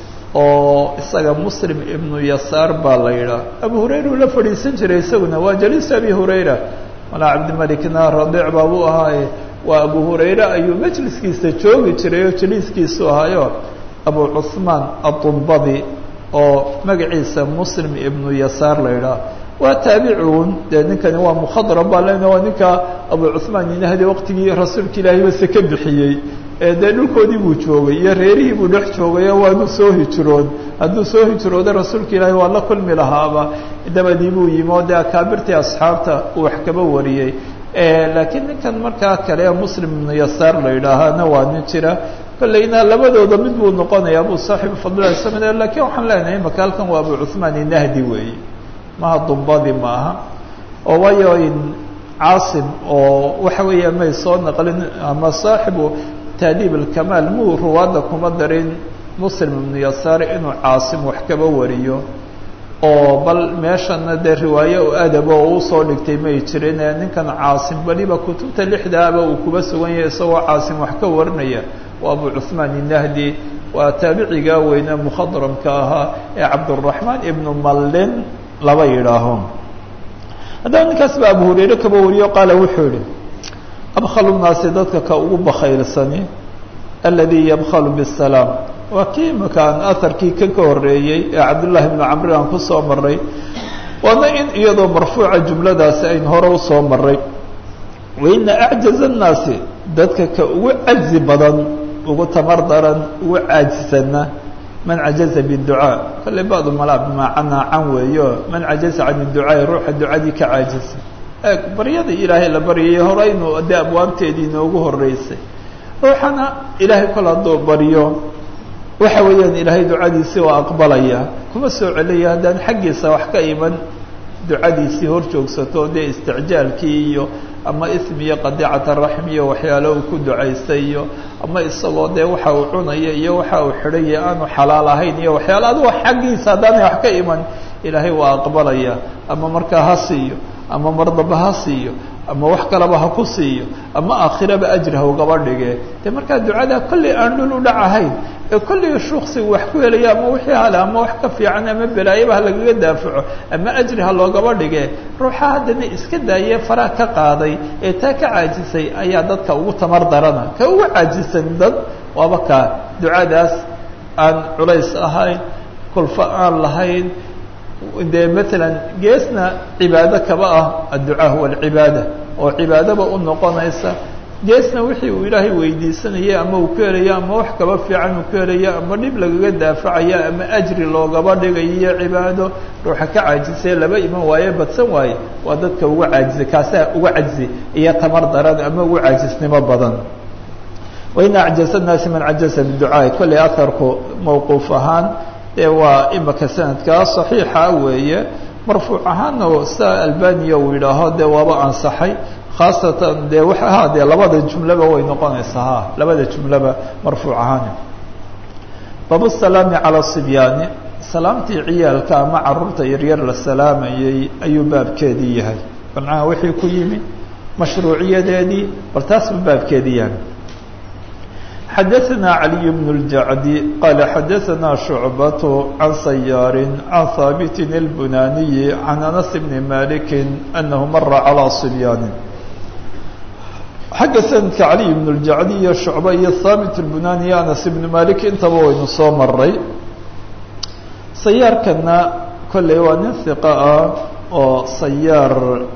oo isaga muslim ibnu yasaar baa la yidhaha abu hurayra uu la fadhiisan jiray isaguna waa jaliis abi hurayra malaa cabdimalikna radiic baabuu ahaaye waa abu hurayre ayuu majliskiisa joogi jiray oo jaliiskiisu ahayo abu cuhmaan adumbadi oo magaciisa muslim ibnu yasaar la yidhaha waa taabicun dee ninkani waa mukhadram baa lena waa ninka abu cuhmaan inahdi waqtigii rasuulka ilaahay base ka bixiyey dee dhulkoodii buu joogay iyo reerihii buu dhex joogayo waanu soo hijrood hadduu soo hijrooda rasuulka ilaahay waa la kulmi lahaaba dabadii buu yimi oo dee akaabirtii asxaabta uu wax kaba wariyey laakiin ninkan markaa kale muslim ibnu yasaar la yidhaahana waa nin jira kolleyna labadooda mid buu noqonaya abu saaxibu fadlilahi samad lakiin waxaan leenahay imaka halkan waa abu cuhmaan inahdi weeye maha dumbadi maaha oo waayo caasim oo waxa weeya may soo naqlin ama saaxibu taadiib alkamaal muu ruwaadda kuma darin muslim ibnu yasaar inuu caasim wax kaba wariyo oo bal meeshana dee riwaayo u adaba oo usoo dhigtay may jirin ee ninkan caasim weliba kutubta lixdaaba uu kuba sugan yahay isagoo caasim wax ka warinaya waa abu cuhmaan inahdi waa taabicigaa weyne mukhadramka ahaa ee cabduraxmaan ibnu mallin laba yidhaaho haddaba ninkaas baa abu hurayre kaba wariyo qaala wuxuu yihi abkhalu naasi dadka ka ugu bakhaylsani aladii yabkhalu bisalaam waa kii imaka aan aharkii ka ka horeeyey ee cabdullaahi bnu camri aan kusoo maray waana in iyadoo marfuuca jumladaasi aynu hore usoo maray waina acjaza annaasi dadka ka ugu cajzi badan ugu tamar daran ugu caajisana man cajaza biducaa kolley badu malaa bimaacanaa can weeyo man cajaza can iducaai ruuxa ducadii ka caajisa eeg baryada ilaahay la baryayay horeynu dee abwaabteedii inoogu horeysay ruuxana ilaahay kol hadduu baryo waxa weeyaan ilaahay ducadiisii waa aqbalaya kuma soo celaya haddaan xaggiisa wax ka iman ducadiisii hor joogsato dee isticjaalkii iyo ama ismi iyo qadiicata raxm iyo waxyaalo uu ku ducaystay iyo ama isagoo dee waxa uu cunaya iyo waxa uu xidhaya aanu xalaal ahayn iyo waxyaalo adigo xaggiisa haddaanay wax ka iman ilaahay waa aqbalaya ama markaa ha siiyo ama mardaba ha siiyo ama wax kaleba ha ku siiyo ama aakhiraba ajri ha ugaba dhige dee markaa ducada kolley aan dhul u dhac ahayn ee kolley shuksigu wax ku helaya ama wixii hale ama wax ka fiican ama belaayaba ha lagaga daafaco ama ajri ha loogaba dhige ruuxa haddana iska daayee faraha ka qaaday ee taa ka caajisay ayaa dadka ugu tamar darana ka ugu caajisan dad waaba kaa ducadaas aan culays ahayn kulfo aan lahayn dee maalan geesna cibaado kaba ah adducaa huwa alcibaada oo cibaadaba u noqonaysa geesna wixii uu ilaahay weydiisanayay ama uu ka helayo ama wax kaba fiican uu ka helayo ama dhib lagaga daafacaya ama ajri loogaba dhigayo iyo cibaado ruuxa ka caajisay laba iman waaye badsan waaye waa dadka uga caajisay kaasaa uga cajzi iyo tamar daran ama uga caajisnimo badan wain acjaza naasi man cajaza biducaai kolley aharku mawquuf ahaan dee waa imaka sanadkaa saxiixa weeye marfuuc ahaanna saa albaniya uu yidhaaho dee waaba ansaxay khaasatan dee wa ha dee labada jumlaba way noqonaysaa ha labada jumlaba marfuuc ahaan bab salaami calى sibyaani salaamtii ciyaalka ama caruurta yaryar la salaamayay ayuu baabkeedii yahay bancaha wixii ku yimi mashruuciyadeedii bal taas buu baabkeedii yahay xadaثna عaliي بن الجacdi qala xadaثna شhucbaة can sayaari can haabiti الbunaniyi can anas bni maliki anahu mara calى صibyaani xagga sanadka caliي bn اljacdi iyo shucba iyo haabit اlbunani iyo anas ibni malik intaba waynu soo maray sayaarkana kolley waa nin hiqa ah oo sayaar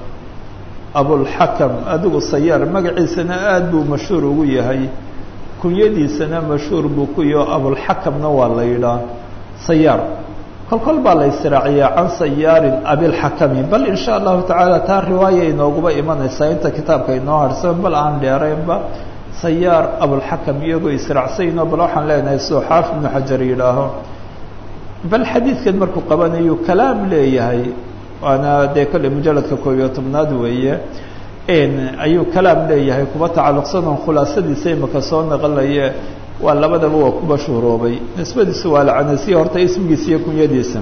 abulxakam adigu sayaar magaciisana aad buu mashhuur ugu yahay kunyadiisana mashhuur buu ku yaho abulxakamna waa la yidhaah sayaar kol kol baa la israaciyaa can sayaarin abilxakami bal in sha allahu tacaala taa riwaaya inooguba imanaysaa inta kitaabka inoo harsan bal aan dheeraynba sayaar abulxakam iyagoo israacsayno bal waxaan leenahay soo xaaf ibnu xajar yidhaaho bal xadiidkan markuu qabanayu kalaam leeyahay waana dee kolley mujaladka koob iyo tobnaad weeye ayuu kalaam leeyahay kuba tacalluqsan oon khulaasadiisa imaka soo naqlaye waa labadaba waa ku mashhuuroobay nisbadiisu waa lacanasiya horta ismigiisa iyo kunyadiisa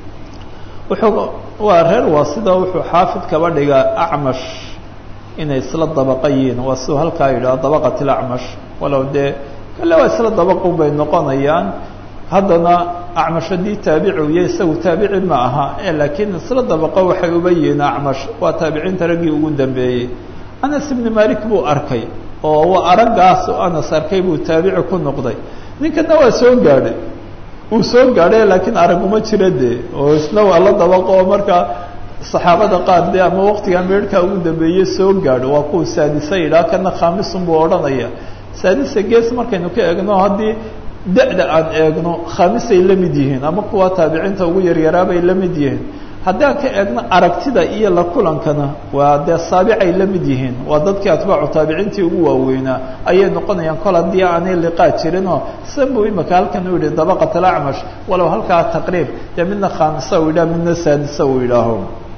wuxuu waa reer waasida wuxuu xaafid kaba dhigaa acmash inay isla dabaqa yihiin waa siuu halkaa yidhaho dabaqat ilacmash walow dee kale waa isla dabaqun bay noqonayaan haddana acmash haddii taabici uya isagu taabici ma aha laakiin isla dabaqo waxay uba yihiin acmash waa taabiciinta raggii ugu dambeeyey anas ibni malik buu arkay oo waa araggaas oo anas arkay buu taabici ku noqday ninkana waa soo gaadhay uu soo gaadhay laakiin arag uma jira dee oo isna waa la dabaqo oo markaa saxaabada qaar dee ama waqtigaa meerhkaa ugu dambeeyey soo gaadho waa kuwa saadisa yidhaha kana khaamisun buu odhanaya saadisa gees markaynu ka eegno haddii da-da aan eegno khamisay la mid yihiin ama kuwa taabiciinta ugu yaryaraabay la mid yihiin haddaan ka eegno aragtida iyo la kulankana waa dee saabicay la mid yihiin waa dadkii atbaacu taabiciintii ugu waaweynaa ayay noqonayaan kol haddii aanay liqaa jirinoo san buu imika halkan u yihi dabaqat alacmash walow halkaa taqriib dee midna khaamisa uu yidhaho midna saadisa uu yidhaaho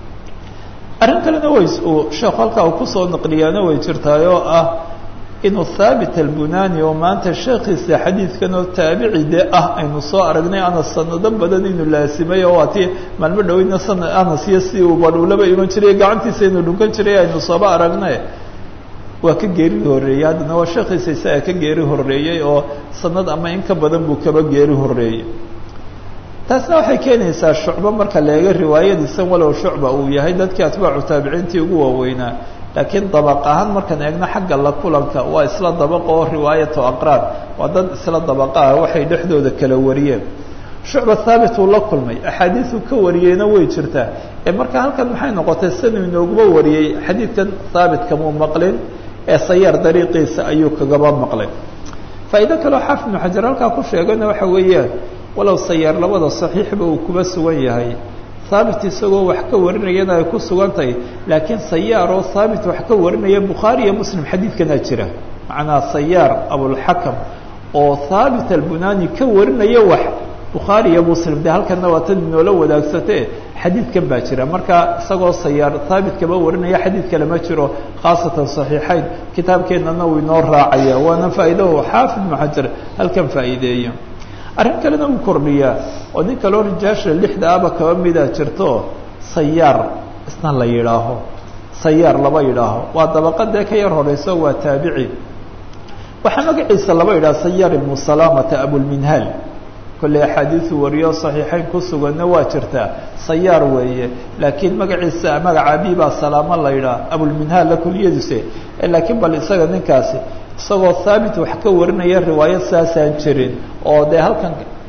arrin kalena way uu sheekhu halkaa uu kusoo naqliyaana way jirtaay oo ah inuu haabit albunani oo maanta sheekiisa xadiidkan oo taabici dee ah aynu soo aragnay anas sanado badan inuu laasimay oo waa tii maalmo dhoweyna sana anas iyo si uu badhuulaba iman jiray gacantiisa inuu dhunkan jiray aynu sooba aragnay waa ka geeri horreeyey haddana waa sheekiisa isaga ka geeri horreeyey oo sanad ama in ka badan buu kaba geeri horreeyey taasna waxay keenaysaa shucbo marka la eego riwaayadiisan walow shucba uu yahay dadkii atbaacu taabiciintii ugu waaweynaa laakiin dabaq ahaan markaan eegno xagga la kulanka waa isla dabaqa oo riwaayatu aqraan waa dad isla dabaqa ah waxay dhexdooda kala wariyeen shucba haabit uu la kulmay axaadiisu ka wariyeyna way jirtaa ee marka halkan maxay noqotay sanuu inooguma wariyey xadiidkan haabit kamuu maqlin ee sayaar dariiqiisa ayuu kagaba maqlay faa'iido kaleo xaafid ibnu xajar halkaa ku sheegana waxa weeyaan walow sayaar labada saxiixba uu kuba sugan yahay haabit isagoo wax ka warinayana ay ku sugan tahay laakiin sayaar oo haabit wax ka warinaya bukhaari iyo muslim xadiidkanaa jira macnaa sayaar abulxakam oo haabit albunani ka warinaya wax bukhaari iyo muslim de halkana waa tan inoola wadaagsatee xadiidkan baa jira marka isagoo sayaar haabit kaba warinaya xadiid kale ma jiro khaasatan saxiixayn kitaabkeennana uu inoo raacaya waana faa'iidahu xaafid ibnu xajar halkan faa'iideeyo arrin kalena uu kordhiyaa oo nin kaloo rijaasha lixda aba kaba mida jirto sayaar isna la yidhaaho sayaar laba yidhaaho waa dabaqadee ka yar horeyso waa taabici waxaa magaciisa laba yidhaha sayaar ibnu salaamata abulminhaal kolley axaadiisu wariyo saxiixeyn ku suganna waa jirtaa sayaar weeye laakiin magaciisa magaca abibaa salaamo la yidhaha abulminhaal la kuliyadiise laakiin bal isaga ninkaasi isagoo haabit wax ka warinaya riwaayad saasaan jirin oo dee halkan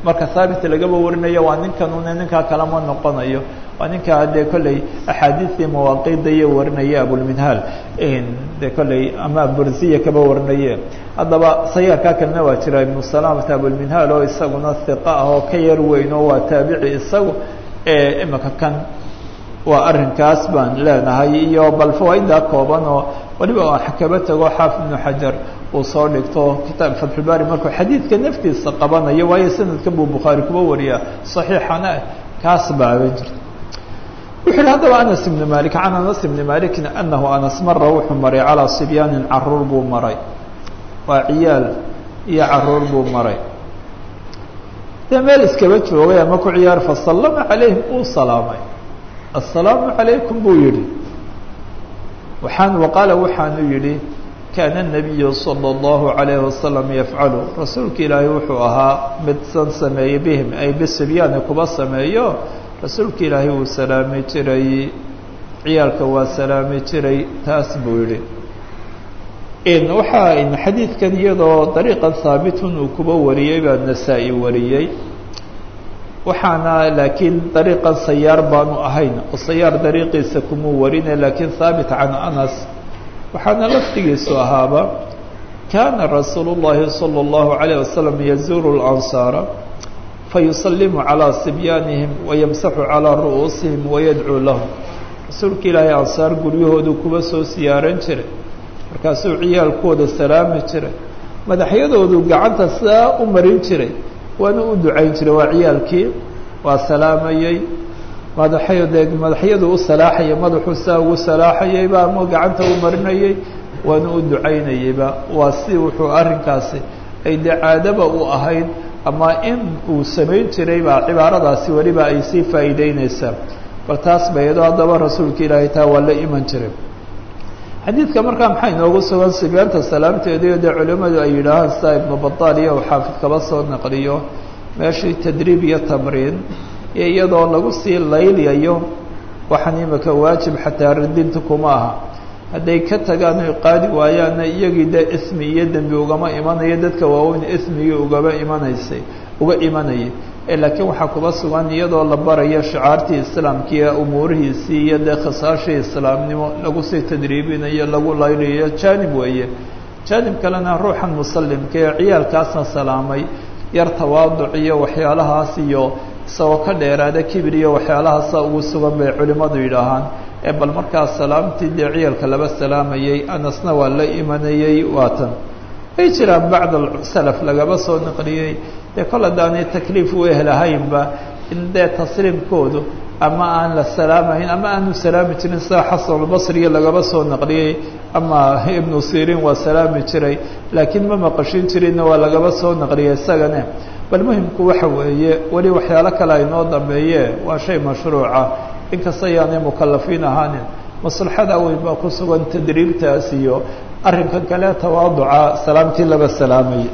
marka haabit lagaba warinayo waa ninkan une ninkaa kalama noqonayo waa ninkaa dee kolley axaadiistii mawaaqiida iyo warinaya abulminhaal dee kolley ama burziya kaba warinaye haddaba sayaarkaa kalena waa jira ibnu salamata abulminhaal oo isaguna hiqa ah oo ka yar weyn oo waa taabici isagu imika kan waa arrinkaas baan leenahay iyo bal fawaaiddaa kooban oo waliba aan kaba tago xaafid ibnu xajar uu soo dhigto kitaab fatxulbaari markuu xadiidka naftiisa qabanayo waayo sanadkan buu bukhaari kuba wariyaa saxiixana kaas baaban jirta wuxu uhi haddaba anas ibnu malik can anas ibni malikin anahu anas mara wuxuu maray calaa sibyaanin caruur buu maray waa ciyaal iyo caruur buu maray dee meel iskaba joogay ama ku ciyaar fasallama calayhim uu salaamay assalaamu calaykum buu yihi waxaan waqaala waxaanu yidhi kaana الnabiyu salى اllahu عalayhi wasalam yafcalu rasuulka ilaahay wuxuu ahaa midsan sameeyey bihim ay bisibyaani kuba sameeyo rasuulka ilaahay wuu salaami jiray ciyaalka waa salaami jiray taas buu yihi waxaa xadiidkan iyadoo dariiqan haabitun uu kuba wariyey baa nasaa-i wariyey waxaana laakiin dariiqan sayaar baanu ahayn oo sayaar dariiqiisa kumuu warine laakiin haabit can anas waxaana lafdigiisu ahaaba kaana rasuulu llahi salى اllahu عalayه wasalam yazuuru اlansaara fayusalimu calىa sibyaanihim wayamsaxu calىa ru'uusihim wayadcuu lahum rasuulka ilaahay ansaar guryahoodu kuba soo siyaaran jiray markaasuu ciyaalkooda salaami jiray madaxyadoodu gacanta sidaa u marin jiray waana u ducayn jiray waa ciyaalkii waa salaamayey madaxyade madaxyadu u salaaxayay madaxuu saa ugu salaaxayeyba ama gacanta u marinayey waana u ducaynayeyba waa si wuxuu arrinkaasi ay dee caadaba u ahayd ama in uu samayn jiray baa cibaaradaasi weliba ay sii faa'iideyneysaa bal taas bayado haddaba rasuulka ilaahay taa waa la iman jiray xadiidka markaa maxaa inoogu sugan sibyaanta salaamteediyo dee culimmadu ay yidhaahaan sida ibnu bataal iyo uu xaafid kaba soo naqliyo meeshii tadriib iyo tamriin iyo iyadoo lagu sii laylayo waxaan imika waajib xataa radinta kuma aha hadday ka tagaan oy qaadi waayaanna iyagii dee ismi iyo dembi ugama imanayo dadka waaweyn ismigii ugaba imanaysay uga imanayay laakiin waxaa kuba sugan iyadoo la barayo shicaartii islaamkiiyo umuurihiisii iyo dee khisaashii islaamnimo lagu sii tadriibinayo lagu laylayo jaanib weeye jaanib kalena ruuxan musalimka ee ciyaalkaasna salaamay yar tawaaduc iyo waxyaalahaas iyo isagoo ka dheeraada kibir iyo waxyaalahaasa ugu sugan bay culimmadu yidhaahaan ee bal markaas salaamtii dee ciyaalka laba salaamayey anasna waa la imanayey waatan way jiraan bacd salaf lagaba soo naqliyey dee kol haddaanay takliif u ehelahaynba in dee tasliimkoodu ama aan la salaamayn ama aanu salaami jirin sida xasanulbasriya lagaba soo naqliyey ama ibnu sirin waa salaami jiray laakiin ma maqashin jirinna waa lagaba soo naqliyey isagane bal muhimku waxa weeye weli waxyaalo kale aynoo dambeeye waa shay mashruuca inkasta ayaanay mukalafiin ahaanin maslaxada weyn baa ku sugan tadriibtaas iyo arrinkan kale tawaaduca salaamtii laba salaamay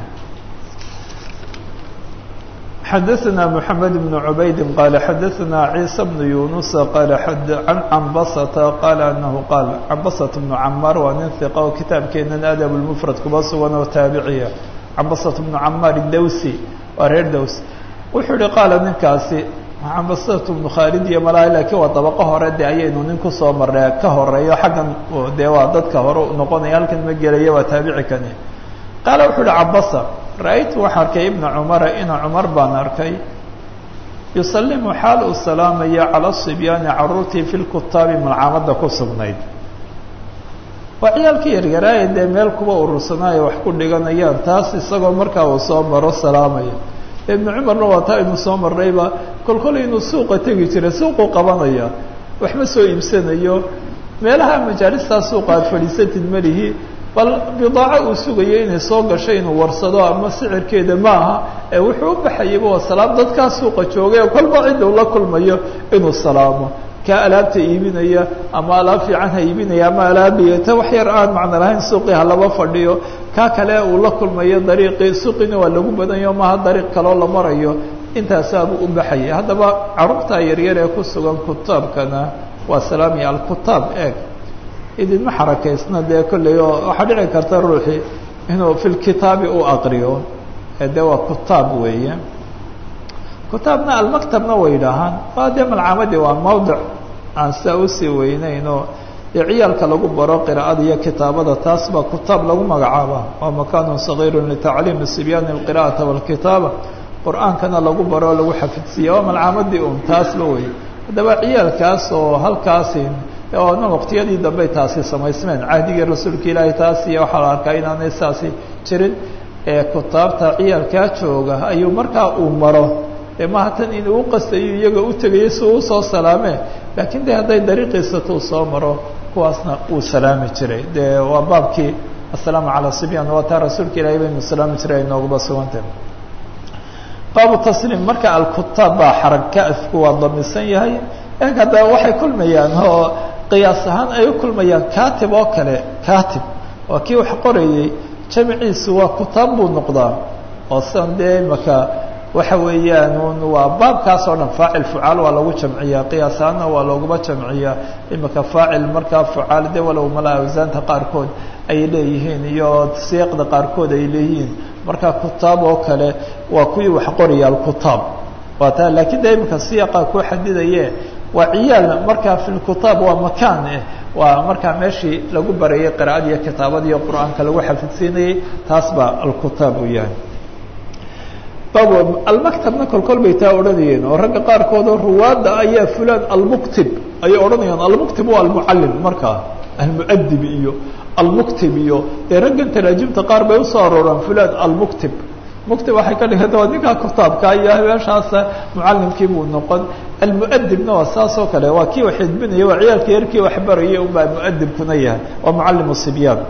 xadaثna mحamed بن عubayd qal xadaثna عيسى بن يuنuس qal عan cambasةa qal anahu qaal cambasaة بن camaar waa nin ثiqa oo kitaabkeenan adab الmfrad kuba sugan oo taabiciya cambasaة بن camaar dawsi waa reer dows wuxuu yihi qaala ninkaasi cambasaة بن khaalid iyo malaa lakiin waa dabaqo hore de ayaynu nin kusoo marnay ka horeeyo xaggan dee waa dadka hore noqonaya halkan ma gelaya waa taabici kani qaala wuxuu uhi cabasa ra-aytu waxaa arkay ibna cumara ina cumar baan arkay yusalimu xaal uu salaamaya cala sibyaani caruurtii fi lkutaabi malcaamadda ku sugnayd waa ciyaalka yaryaraaye dee meel kuwa urursanaayo wax ku dhiganayaan taas isagoo markaa uu soo maro salaamaya ibnu cumarna waa taa aynu soo marnayba kolkol inuu suuqa tegi jiray suuquu qabanaya waxma soo iibsanayo meelaha majaalistaa suuqa aad fadhiisatid malihi bal bidaaco uu sugayo inay soo gasho inuu warsado ama sicirkeeda ma aha ee wuxuu u baxayaba waa salaam dadkaa suuqa joogay oo kolba cidda ula kulmayo inuu salaamo kaa alaabta iibinaya ama alaab fiican ha iibinaya ama alaabiya ta wax yar aan macno lahayn suuqii ha laba fadhiyo kaa kale uu la kulmayo dariiqii suuqiina waa lagu badanyo maha dariiq kaloo la marayo intaasaabuu u baxayay haddaba carruurtaa yaryar ee ku sugan kutaabkana waa salaamiya alkutaab eeg idinma xarakaysna dee kolley oo waxaa dhici karta ruuxii inuu fi lkitaabi u aqriyo dee waa kutaab weeye kutaabna almaktabna way idhaahaan waa dee malcaamadii waa mawdic aan sidaa usii weyneyn oo dee ciyaalka lagu baro qiraa'ada iyo kitaabada taas baa kutaab lagu magacaaba waa makaanun sagiirun litacliimi sibyaani alqira'ata walkitaaba qur-aankana lagu baro lagu xafidsiiya waa malcaamadii un taasba wey haddaba ciyaalkaas oo halkaasi oona waqtiyadii dambey taasi samaysmeen cahdigii rasuulka ilaahay taas iyo waxaa la arkaa inaanay saasi jirin ee kutaabta ciyaalkaa jooga ayuu markaa uu maro dee maha tan inuu uqastayo iyaga u tegayo si uu usoo salaame laakiin de hadday dariiqiisata uu soo maro kuwaasna uu salaami jiray dee waa baabkii assalaamu calaa sibyaan waa taa rasuulka ilaahay baynu salaami jiray ay nooguba sugantah baabu tasliim marka alkutaab baa xaraka afku waa damisan yahay eeg haddaba waxay kulmayaan oo qiyaas ahaan ay u kulmayaan katib oo kale katib waa kii wax qorayey jamciisu waa kutaab buu noqdaa oo sidan dee imaka waxa weeyaan un waa baabkaas oo dhan faacil fucaal waa lagu jamciyaa qiyaas ahaanna waa looguma jamciyaa imika faacil markaa fucaal de walow mala awsaanta qaarkood ay leeyihiin iyo siiqda qaarkood ay leeyihiin marka kutaab oo kale waa kuwii wax qoraya alkutaab waa taa lakiin de imika siiqa ku xadidaye waa ciyaal markaa fi lkutaab waa makaan eh waa markaa meeshii lagu barayay qira'ada iyo kitaabada iyo qur-aanka lagu xafidsiinayay taas baa alkutaab uu yahay bab almaktabna kolkol bay taa odhanayeen oo ragga qaarkood oo ruwaadda ayaa fulan almuktib ayay odhanayaan almuktib waa almucallim markaa almuadib iyo almuktib iyo dee raggan taraajimta qaar bay usoo arooraan fulan almuktib muktib waxay ka dhiganta waa ninkaa kutaabka iyo meeshaas mucallimkii buu noqon almuadibna waa saas oo kale waa kii wax xidbinaya waa ciyaalka yarkii wax barayay unbaa muadibkuna yahay waa mucallim sibyaan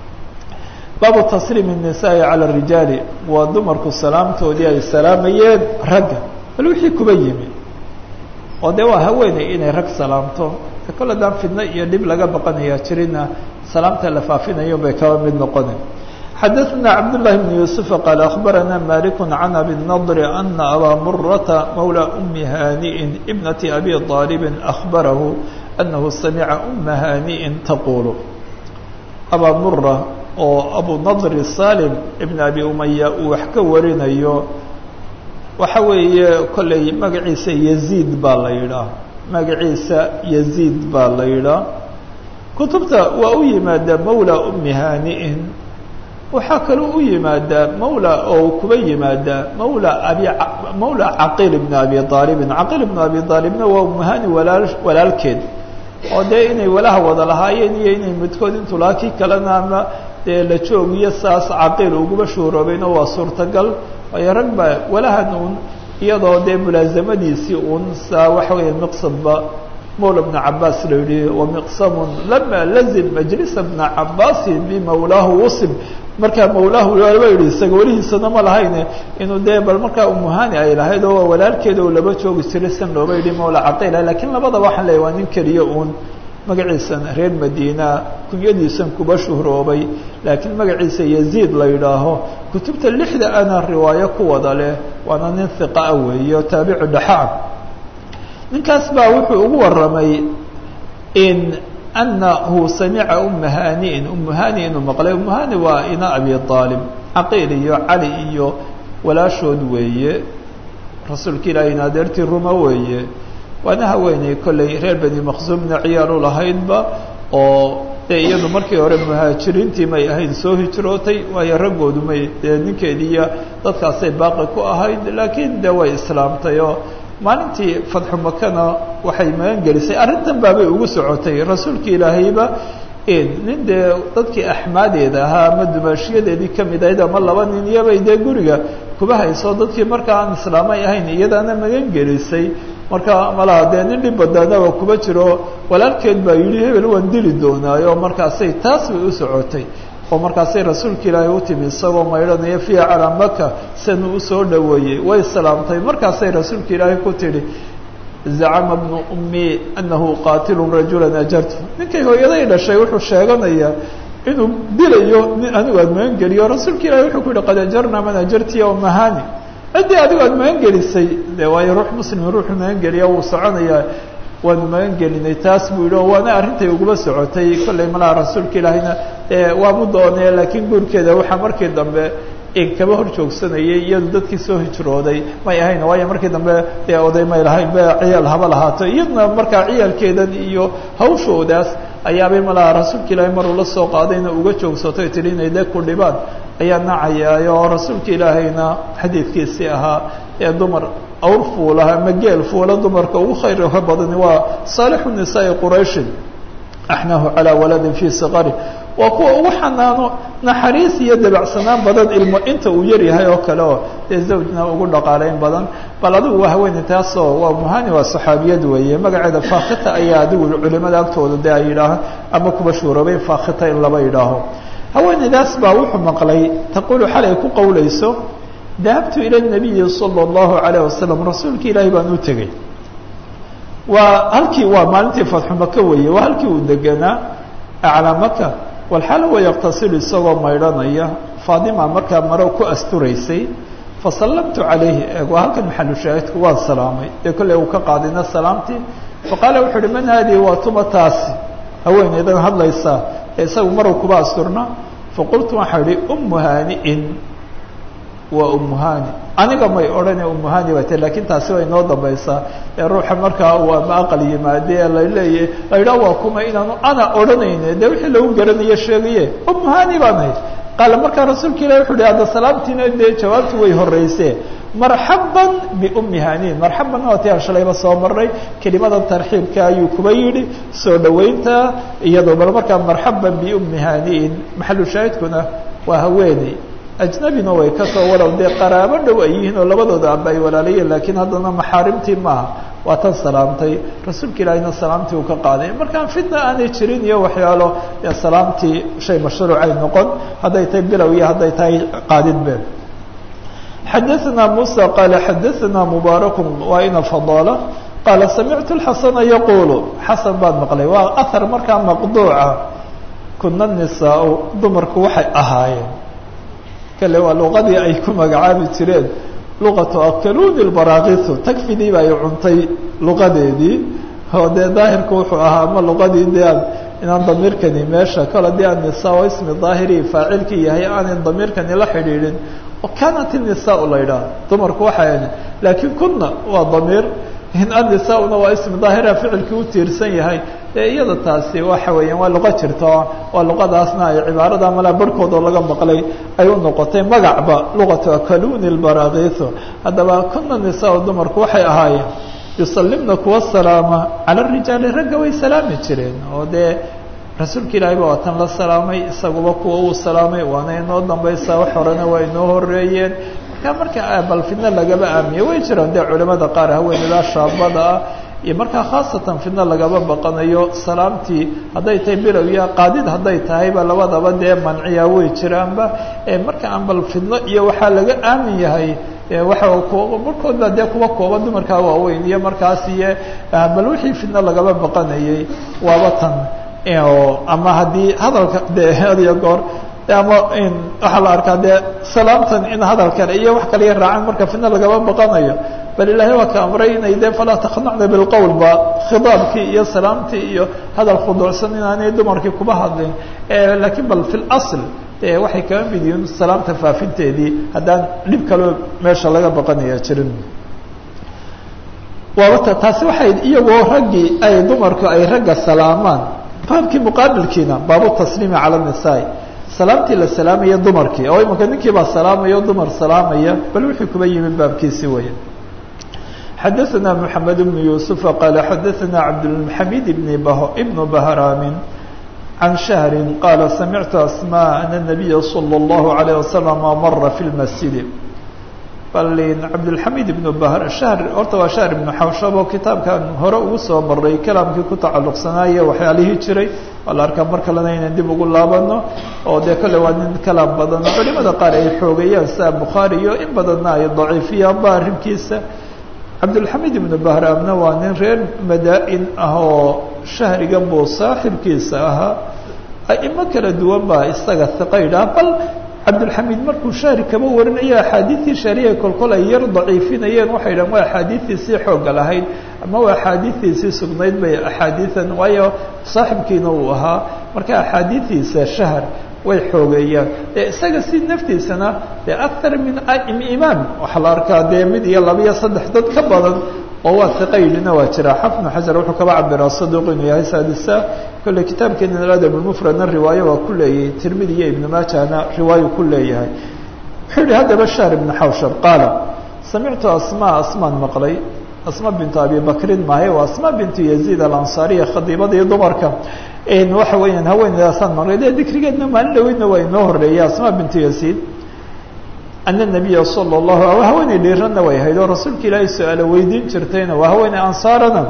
baabu tasliim الnisaai calى الrijaali waa dumarku salaamtoodii ay salaamayeen ragga bal wixii kuba yimi oo dee waa haweeney inay rag salaamto kol haddaan fidno iyo dhib laga baqanaya jirina salaamta la faafinayo bay kaba mid noqona xadaثna cabdالlahi بn yuسuف qaal aخbarana malik can abi الnadr ana abaa murata mawlى أmi haniءi ibnati abi طaalibi aخbarahu anahu samica uma haniءi taqul abaa mura oo abu nadri salim ibn abi umaya uu wax ka warinayo waxa weeye kolley magaciisa yaziid baa la yidhaah magaciisa yaziid baa la yidhaah kutubta waa u yimaadaa mawla umi hani'in waxaa kaloo u yimaadaa mawla oo kuba yimaadaa mawla abi mawla caqiil ibn abi aalibin caqiil ibn abi aalibna waa umahani walaal walaalkeed oo dee inay walaha wada lahaayeen iyo inay midkood intuu lahaa kii kalena ama dee la joogiyo saas caqiil uguba shuuroobayna waa suurtagal waayo rag baa walahan uun iyadoo dee mulaasamadiisii uun saa waxa weeye miqsadba mawla bna cabaas la yihi wamiqsamun lama lazim majlisa bna cabaasin bimawlaahu usib markaa mawlaahu laba yihi isaga welihiisana ma lahayne inuu dee bal markaa umuhani ay lahayd oo walaalkeeda oo laba joogi jiray san looba yidhi mawla caqiila lakiin labada waxaan leeyahy waa nin keliya uun magaciisan reer madiina kunyadiisan kuba shuhroobay laakiin magaciisa yaziid la yidhaaho kutubta lixda ana riwaayo ku wada leh waana nin hiqaa weeye oo taabicu dhaxaa ninkaas baa wuxuu ugu warramay in anahu samica uma haniin umu hani inuu maqlay umu hani waa ina abi aalib caqiil iyo cali iyo walaashood weeye rasuulka ilaahi in adeertii ruma weeye waana haweeney kolley reer beni maqsuumna ciyaalu lahaydba oo dee iyadu markii hore muhaajiriintii may ahayd soo hijrootay waayo raggoodu may dee ninkeediiyo dadkaasay baaqi ku ahayd laakiin dee way islaamtay oo maalintii fatxu makana waxay magan gelisay arrintan baabay ugu socotay rasuulka ilaahayba nin dee dadkii axmaadeeda ahaa ama dumaashiyadeedii kamid ahayd ama laba nin iyobay dee guriga kuba hayso dadkii markaa aan islaamay ahayn iyadaana magan gelisay marka malaha dee nin dhib badaanaba kuba jiro walaalkeed baa yidhi hebel waan dili doonaayo markaasay taas bay u socotay oo markaasay rasuulka ilaahay u timi isagoo maydhanaya fiiha calaa maka sianuu usoo dhaweeyey way salaamtay markaasay rasuulka ilaahay ku tidhi zacama bnu ummi anahu qaatilu rajula ajartu ninkay hooyaday dhashay wuxuu sheeganayaa inuu dilayo nin anigu aad magan geliyo rasuulka ilahi wuxuu ku yihi qad ajarna man ajartiya umahani ciddii adigu aad magan gelisay de waayo ruux muslim ruuxu magan geliya wuu soconayaa waanu magan gelinay taas buu yihi oo waana arrintay uguma socotay kollay malaha rasuulka ilaahayna waabu doonee laakiin guurkeeda waxaa markii dambe kaba hor joogsanayay iyadu dadkii soo hijrooday may ahayn waayo markii dambe dee oday may lahayn be ciyaal haba lahaato iyaduna markaa ciyaalkeedan iyo hawshoodaas ayaabay malaha rasuulka ilaahay maruu la soo qaadayna uga joogsato tihi inay de ku dhibaan ayaa nacayay oo rasuulka ilaahayna xadiidkiisii ahaa ee dumar awr fuula ama geel fuula dumarka ugu khayrka badani waa saalixu nisaai qurayshin axnahu calaa waladin fii siqari waa kuwa ugu xanaano naxariis iyo dabacsanaan badan ilmo inta uu yaryahay oo kale oo dee zawjna ugu dhaqaaleyn badan bal adigu waa haweeney taasoo waa muhani waa saxaabiyad weeye magaceeda fakhita ayaa adigu culimada agtooda de ay yidhaahaan ama kuba shuurabay fakhita in laba yidhaaho haweeneydaas baa wuxuu maqlay taqulu xalay ku qowlayso dahabtu ila nabiyi sala allahu alayh wasalam rasuulka ilaahay baan u tegey waa halkii waa maalintii fatxu maka weeye waa halkii uu deganaa aclaa maka walxaal wa yaqtasilu isagoo maydhanaya faadima markaa maro ku asturaysay fasallamtu calayhi eeg waa halkan maxalu shaahidku waan salaamay dee kolley uu ka qaadina salaamtii faqaala wuxu uhi man haadihi waa tuma taasi haweeneydan hadlaysaa ee isagu maruu kuba asturna faqultu waxaa ihi ummu haani'in waa umuhani aniga may odhane umuhani bay ta lakin taasi way noo dambaysaa ee ruuxa markaa uu ama aqal yimaade ee laleeyahy la yidhaha waa kuma inaanu ana odhanayne dee wixii lagu garanayo sheegaye umuhani baan ahayd qaala markaa rasuulka ilahi wuxu uhi hadda salaamtiina dee jawaabtu way horeyse marxaban biumi hanin marxaban waa ti aan shalayba soo maray kelimada tarxiibka ayuu kuba yidhi soo dhaweynta iyadoo bal markaa marxaban biumi haniin maxalu shaahidkuna waa haweeney ajnabina way ka soo walow dee qaraabo dhow ay yihiin oo labadooda aba ay walaalayeen laakiin haddana maxaarimtii maaha waa tan salaamtay rasuulka ilaahina salaamtii uu ka qaaday markaan fitna aanay jirin iyo waxyaalo dee salaamtii shay mashruucay noqon hadday tahay bilow iyo hadday tahay qaadidbe xadaثna muسى qaala xadaثna mubaarak waa ina fadala qaala samictu xasana yaqulu xasan baan maqlay waa ahar markaa maqduuca kuna nisaa dumarku waxay ahaayeen kale waa luqadii ay ku magacaabi jireen luqatu akaluni baraakisu tagfidii ba ay cuntay luqadeedii oo dee daahirku wuxuu ahaa ama luqadii de aan inaan damiirkani meesha kale dee aan nisaa oo ismi daahiri faacilkii yahay aanan damiirkani la xidhiidhin oo kanat inisaa la yidhaha dumarku waxay laakiin kuna waa damiir in annisaa-una waa ismi daahira ficilkii u tiirsan yahay dee iyada taasi waxa weeyaan waa luqo jirta waa luqadaasna ay cibaarada malaa barhkood oo laga maqlay ay u noqotay magacba luqatu akaluni lbaraakiso haddaba kuna nisaa dumarku waxay ahaayeen yusalimna kuwa salaama cala rijaali ragga way salaami jireen oo dee rasuulka ilaahay ba waatan la salaamay isaguba kuwa uu salaamay waana inoo dambaysaa wax horena waa inoo horeeyeen markaa marka bal fidna lagaba aamiye way jiraan dee culimada qaar haweeneydaa shaabada ah iyo markaa khaasatan fidna lagaba baqanayo salaamtii hadday tahay bilow iyo qaadid hadday tahayba labadaba dee manciya way jiraanba marka aan bal fidno iyo waxaa laga aamin yahay waxa markood baa dee kuwa kooba dumarkaa waaweyn iyo markaas iyo bal wixii fidno lagaba baqanayay waaba tan ama haddii hadalka de hadiyo goor ama waxaa la arkaa dee salaamtan in hadal kale iyo wax kale raacaan marka fidna lagaba baqanayo bal ilaahay waa ka amray inay de falaa takhnacna bilqowl ba khidaabkii iyo salaamtii iyo hadal khuduucsan inaanay dumarkii kuba hadlin lakiin bal fi lasl de waxay kaga mid yihiin salaamta faafinteedii haddaan dhib kaloo meesha laga baqanaya jirin waabata taasi waxay iyagoo raggii ay dumarku ay ragga salaamaan baabkii muqaabilkiina baabu tasliimi cala nisaa salaamtii la salaamaya dumarkii oo imanka ninkii baa salaamaya o dumar salaamaya bal wixii kuba yimi baabkiisi weya xadaثna mحamed بن yuسufa qaala xadaثna cabdالxamid ibn bahraamin can shahri qaala samictu asmاء ana الnabiya slى الlahu عalيه waslم mara fi اlmasjidi balin cabdالxamid ibn bahr shahr horta waa shahr ibnu xawshab oo kitaabkan hore ugu soo maray kalaamkii ku tacalluqsanaaye waxyaalihii jiray waa la arkaa mar kalena inaan dib ugu laabano oo dee kale waa nin kalaam badan culimada qaar ay xoogayaan sida bukhaari iyo in badanna ay daciifiyaan ba arrinkiisa cabdulxamid ibnu bahraamna waa nin reer madaa-in ah oo shahriga buu saaxibkiisa ahaa aimo kala duwan baa isaga hiqaydhah bal cabdulxamid markuu shahri kaba warinayo axaadiidtii shahriya kolkol ay yar daciifinayeen waxay dhahan waa axaadiidiisii xooga lahayd ama waa axaadiidiisii sugnayd bay axaadiidan waayo saaxibkiina uu ahaa marka axaadiidiisa shahr way xoogeeyaan dee isaga si naftiisana dee akar min imaam waxaa la arkaa dee mid iyo laba iyo saddex dad ka badan oo waa hiqaylina waa jira xafnu xajar wuxuu kaba cabiraa saduuq inuu yahay saadisa kolley kitaabkeena aladab lmufradna riwaayo waa ku leeyahay tirmidi iyo ibnu maajahna riwaayo ku leeyahay wuxuu yihi haddaba shahr ibnu xawshab qaala samictu asma asmaan maqlay asma bintu abi bakrin maahe waa asma bintu yaziid alansaariya khadiibadii dumarka waxa weeyaan haweenedaasaan maqlay dee dikrigeedna maalin dhaweydna waa inoo horeeyay asma bintu yaziid ana nabiya sala allahu haweeney dhiiranna way ahayd oo rasuulka ilaahay su-aalo weydiin jirtayna waa haweeney ansaarana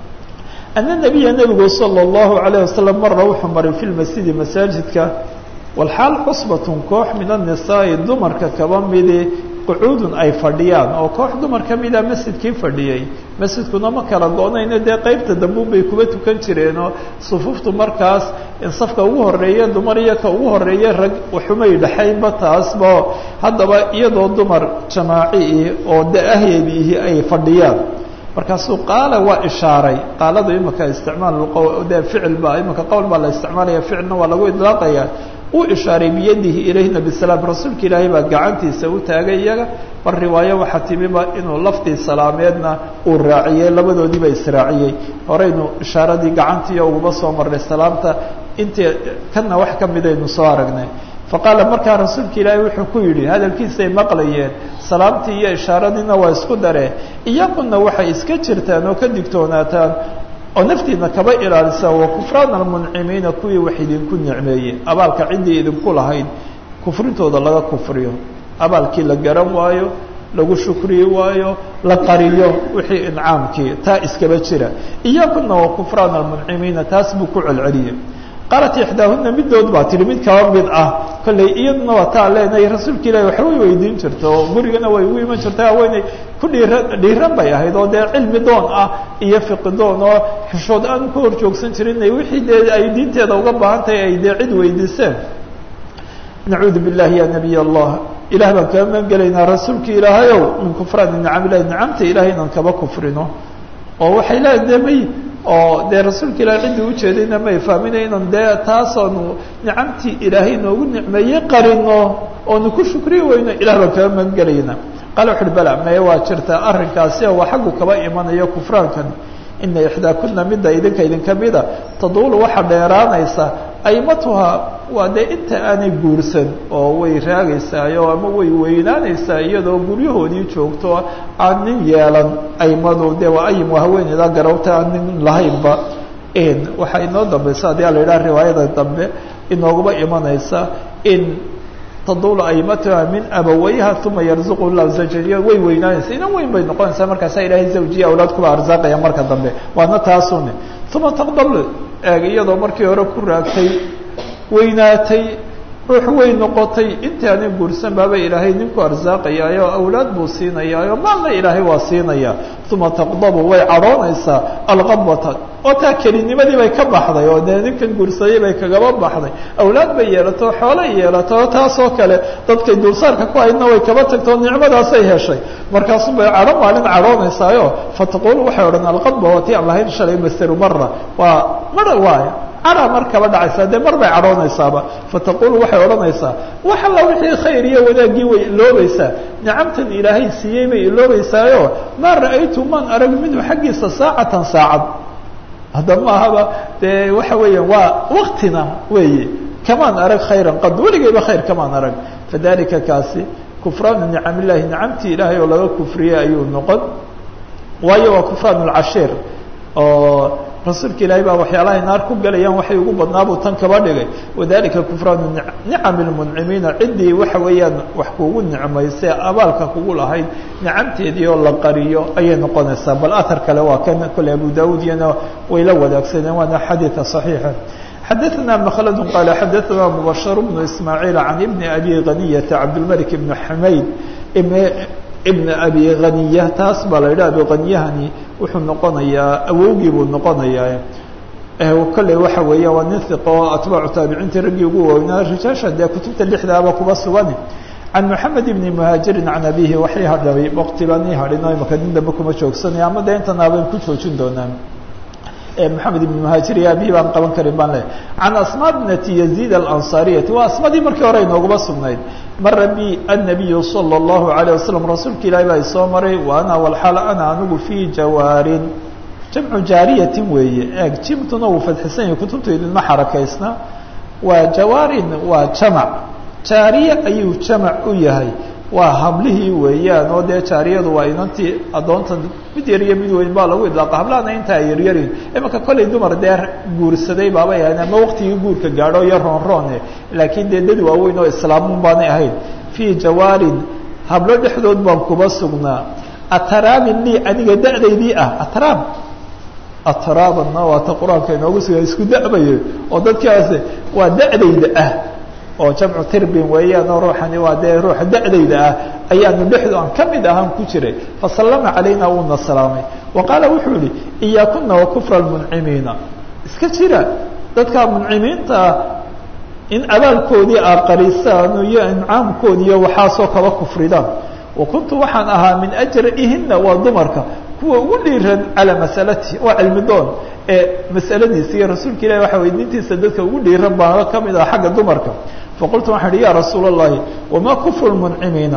ana nabiya nebigu sala allahu alayh wasalam mara wuxuu maray fi lmasjidi masaajidka walxaal cusbatun koox min annisaai dumarka kaba midi qucuudun ay fadhiyaan oo koox dumar ka mida masjidkii fadhiyey masjidkuna ma kala go-nayno dee qeybta dambuun bay kuba tukan jireenoo sufuuftu markaas safka ugu horeeya dumar iyo ka ugu horeeya rag waxumay dhexaynba taasba haddaba iyadoo dumar jamaaci oo da-ahyeediihi ay fadhiyaan markaasuu qaala waa ishaaray qaaladu imika isticmaal de ficil ba imika qowl baa la isticmaalaya ficilna waa lagu idlaaqaya uu ishaaray biyadihi ilayhina bisalaam rasuulka ilaahay baa gacantiisa u taagay iyaga bal riwaayo waxaa timiba inuu laftii salaameedna uu raaciyey labadoodiiba israaciyey horeynu ishaaradii gacantiiyo uguma soo marnay salaamta intii kana wax ka midaynu soo aragnay faqaala markaa rasuulka ilaahay wuxuu ku yidhi hadalkiisay maqlayeen salaamtii iyo ishaaradiina waa isku daree iyaguna waxay iska jirtaan oo ka digtoonaataan oo naftiina kaba ilaalisa wa kufraan almuncimiina kuwii wax idinku nicmeeyey abaalka ciddii idinku lahayd kufrintooda laga kufriyo abaalkii la garan waayo lagu shukriyi waayo la qariyo wixii incaamkii taa iskaba jira iyaguna wa kufraan almuncimiina taas buu ku celceliyey qaalat ixdaahuna midood baa tihi mid kaba mid ah kolley iyaduna waa taa leenahay rasuulka ilahi waxba way weydiin jirta oo gurigana way ugu iman jirta haweeney ku dhiiran dhiiran bay ahayd oo dee cilmi doon ah iyo fiqi doon oo xishood aan ku hor joogsan jirin wixii dee ay diinteeda uga baahan tahay ay dee cid weydiiseen nacuudu billahi ya nabiy allah ilah baan kaga magan gelaynaa rasuulka ilaahayow min kufraani nicam ilahi nicamta ilahay inaan kaba kufrino oo waxay leedahay de may oo dee rasuulka ilahay ciddii ujeedayna may fahmina inan dee taasoonu nicamtii ilaahay noogu nicmeeyey qarino oonu ku shukri weyno ilah baan kaga magan gelayna qaala wuxu uhi bala maye waa jirtaa arrinkaasi waa xaggu kaba imanayo kufraankan ina ixdaakuna midda idinka idinka mida taduulu waxaa dheeraanaysa aymatuha waa dee inta aanay guursan oo way raagaysaayo ama way weynaanaysaa iyadoo guryahoodii joogto aan nin yeelan aymadu dee waa ayim waa haweeneyda garawta aan nin lahaynba waxaa inoo dambaysa haddii ala yidhaha riwaayada dambe inoogaba imanaysa in tadulu aymatuha min abawayha uma yarzuqu lah zawjiya way weynaanaysa inan weyn bay noqonaysaa markaasa ilaahay zawjiya awlaad kuba arsaaqaya marka dambe waana taasune uma taqdal eeg iyadoo markii hore ku raagtay weynaatay ruux way noqotay intii aanay guursan baaba ilaahay ninku arsaaqayaayo awlaad buu siinayaayo maalna ilaahay waa siinaya uma taqdabu way cadhoonaysaa alqabata oo taa kelinimadii bay ka baxday oo dee ninkan guursaday bay kagaba baxday awlaad bay yeelato xoolay yeelato oo taasoo kale dadkay dulsaarka ku haydna way kaba tagtoo nicmadaasay heshay markaasu bay cadho maalin cadhoonaysaayo fataqulu waxay odhan alqadba waa tii aan lahayn shalay masteru mara waa mara waay cara mar kaba dhacaysaa dee mar bay cadhoonaysaaba fataqulu waxay odhanaysaa wax alla wixii khayr iyo wanaaggii way iloobaysaa nicamtan ilaahay siiyey bay iloobaysaayo maa ra'aytu maan arag minhu xaggiisa saacatan saacad hadda maahaba dee waxa weeyaan waa waktina weeye kamaan arag khayran qad weligayba khayr kamaan arag fadalika kaasi kufraanu nicam illahi nicamtii ilaahay oo laga kufriyey ayuu noqon waayo waa kufraan lcashiir oo rasuulka ilaahay baa waxyaalahay naar ku galayaan waxay ugu badnaabuu tan kaba dhigay wadalika kufraanu nicam lmuncimiina ciddii waxa weeyaan wax kugu nicmaysay abaalka kugu lahayd nicamteedii oo la qariyo ayay noqonaysaa bal athar kale waa kan kole abu daud iyana way la wadaagsadeen waana xadiida صaxiixa xadaثna mklad qala xadaثna mubashir bnu ismaaعiil can ibni abi haniyata cabdilmalik ibn xamayd ibn abi haniya taas baa la yidhaha abi haniyahani wuxuu noqonayaa awowgii buu noqonayaa kolley waxa weeya waa nin hiqo oo atbaacu taabiciintii raggii ugu waaweynaa rijaasha dee kutubta lixdaaba kuba sugan can moxamed ibni muhaajirin can abihi waxay hadhabay waqti baan ii hadhin oo imaka nin dambe kuma joogsanaya ama dee intan aban ku joojin doonaa maxamed ibn muhaajir iyo abihi baan qaban karin baan leehay can asma bnati yaziid alansaariyati waa asmadii markii hore inooguma sugnayd mara bi annabiyu sala allahu alayh wasalam rasuulka ilaahi baa isoo maray wa ana walxaal ana anigu fii jawaarin jamcu jaariyatin weeye eeg jimtuna uu fadxisan yahay kutubta idinma xarakaysna waa jawaarin waa jamac jaariye ayuu jamac u yahay waa hablihii weeyaan oo dee jaariyadu waa inantii addoontan mid yar iyo mid weyn baa lagu idlaaqa hablahana intaa yaryarin imanka kollay dumar dee guursaday baabay ahayn ama waqtigii guurka gaadho iyo roonroone laakiin dee dad waaweyn oo islaamun baanay ahayn fii jawaarin hablo dhexdood baan kuba sugnaa ataraamin lii aniga da'daydii ah ataraam atraabanna waa ta qur-aanka inoogu suga isku da'bayo oo dadkaasi waa da'dayda ah oo jamcu tirbin weeyaan oo ruuxani waa dee ruuxa da'dayda ah ayaanu dhexdu aan ka mid ahaan ku jiray fasallama calayna wuuna salaamay wa qaala wuxuu yihi iyaakuna wa kufra lmuncimiina iska jira dadka muncimiinta ah in abaalkoodii aa qarisaan iyo incaamkoodi iyo waxaasoo kaba kufridaan wa kuntu waxaan ahaa min ajra'ihina waa dumarka kuwa ugu dhiiran calaa masalati waa cilmi doon ee masaladiisa iyo rasuulka ilahi waxa weydiintiisa dadka ugu dhiiran baana ka mid ah xagga dumarka faqultu waxaan ihi ya rasuula اllahi wamaa kufru lmuncimiina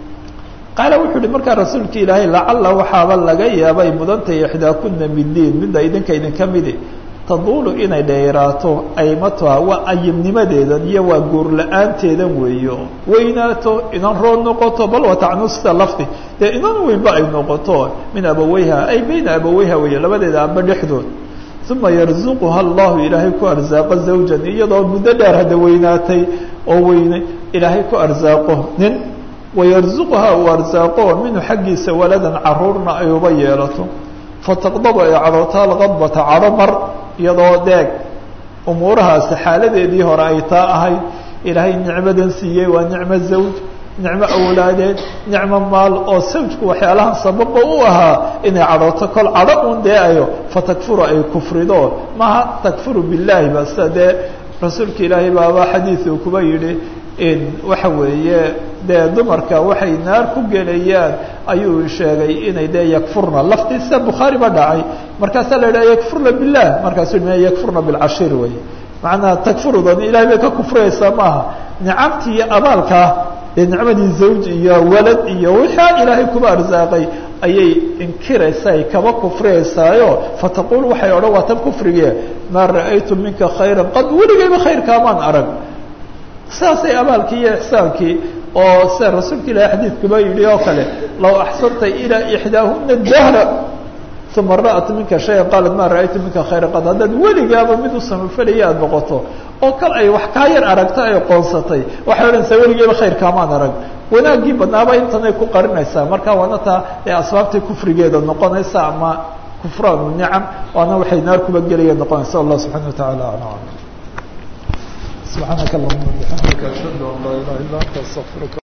qaala wuxuu uhi markaa rasuulka ilaahay lacala waxaaba laga yaabay mudantay ixdaakuna midiin midda idinka idinka midi taduulu inay dheeraato aymatuha waa ayimnimadeedan iyo waa guur la-aanteedan weeyo weynaato inan rood noqoto bal watacnusta lafdi dee inan weynba ay noqoto min abaweyha ay bayna abaweyha weeye labadeeda aba dhexdood uma yarzuquha allahu ilaahay ku arsaaqo zawjan iyadoo muddo dheer hadda weynaatay oo weyne ilaahay ku arsaaqo nin wayarzuquha uu arsaaqo minhu xaggiisa waladan caruurna ay uba yeelato fataqdabu ay cadhooto alqadbata cadho mar iyadoo deeg umuurahaasi xaaladeedii hore ay taa ahayd ilaahay nicmadan siiyey waa nicmo zawj nicmo awlaadeed nicmo maal oo sawjku waxyaalahan sababa u ahaa inay cadhooto kol cadho un deeayo fatakfuru ay kufrido maha takfuru billahi ba sida dee rasuulka ilaahay baaba xadiidu kuba yidhi in waxa weeye dee dumarka waxay naar ku gelayaan ayuu sheegay inay dee yakfurna laftiisa bukhaari ba dhacay markaasaa la yidhaha yakfurna billah markaasuu m yakfurna bilcashir wey macnaa takfurudan ilahay bay ka kufriyaysaa maaha nicamtii iyo abaalkaa dee nicmadii zawj iyo walad iyo wixaa ilaahay kuba arsaaqay ayay inkiraysaa ay kaba kufriyaysaayo fataqul waxay odhan waa tan kufrige maa ra'aytu minka khayra qad weligayba khayrkaamaan arag sidaasay abaalkii iyo ixsaankii oo sida rasuulka ilahi xadiidkuba yidhi oo kale law axsanta ilaa ixdaahuna dahra uma ra'at minka shaya qaalat ma ra'aytu minka khayra qad haddaad weligaaba mid u samafalaya aada noqoto oo kal ay wax kaa yar aragto ay qoonsatay waxay odhanaysaa weligeyba khayrkaamaan arag wanaaggii badnaaba intanay ku qarinaysaa marka waana taa ee asbaabtii kufrigeeda noqonaysa ama kufraanu nicam waana waxay naar kuba gelaya noqonaysa allah subxana wa taعala alam سبحانك اللهم وبحمدك أشهد أن لا إله إلا أنت أستغفرك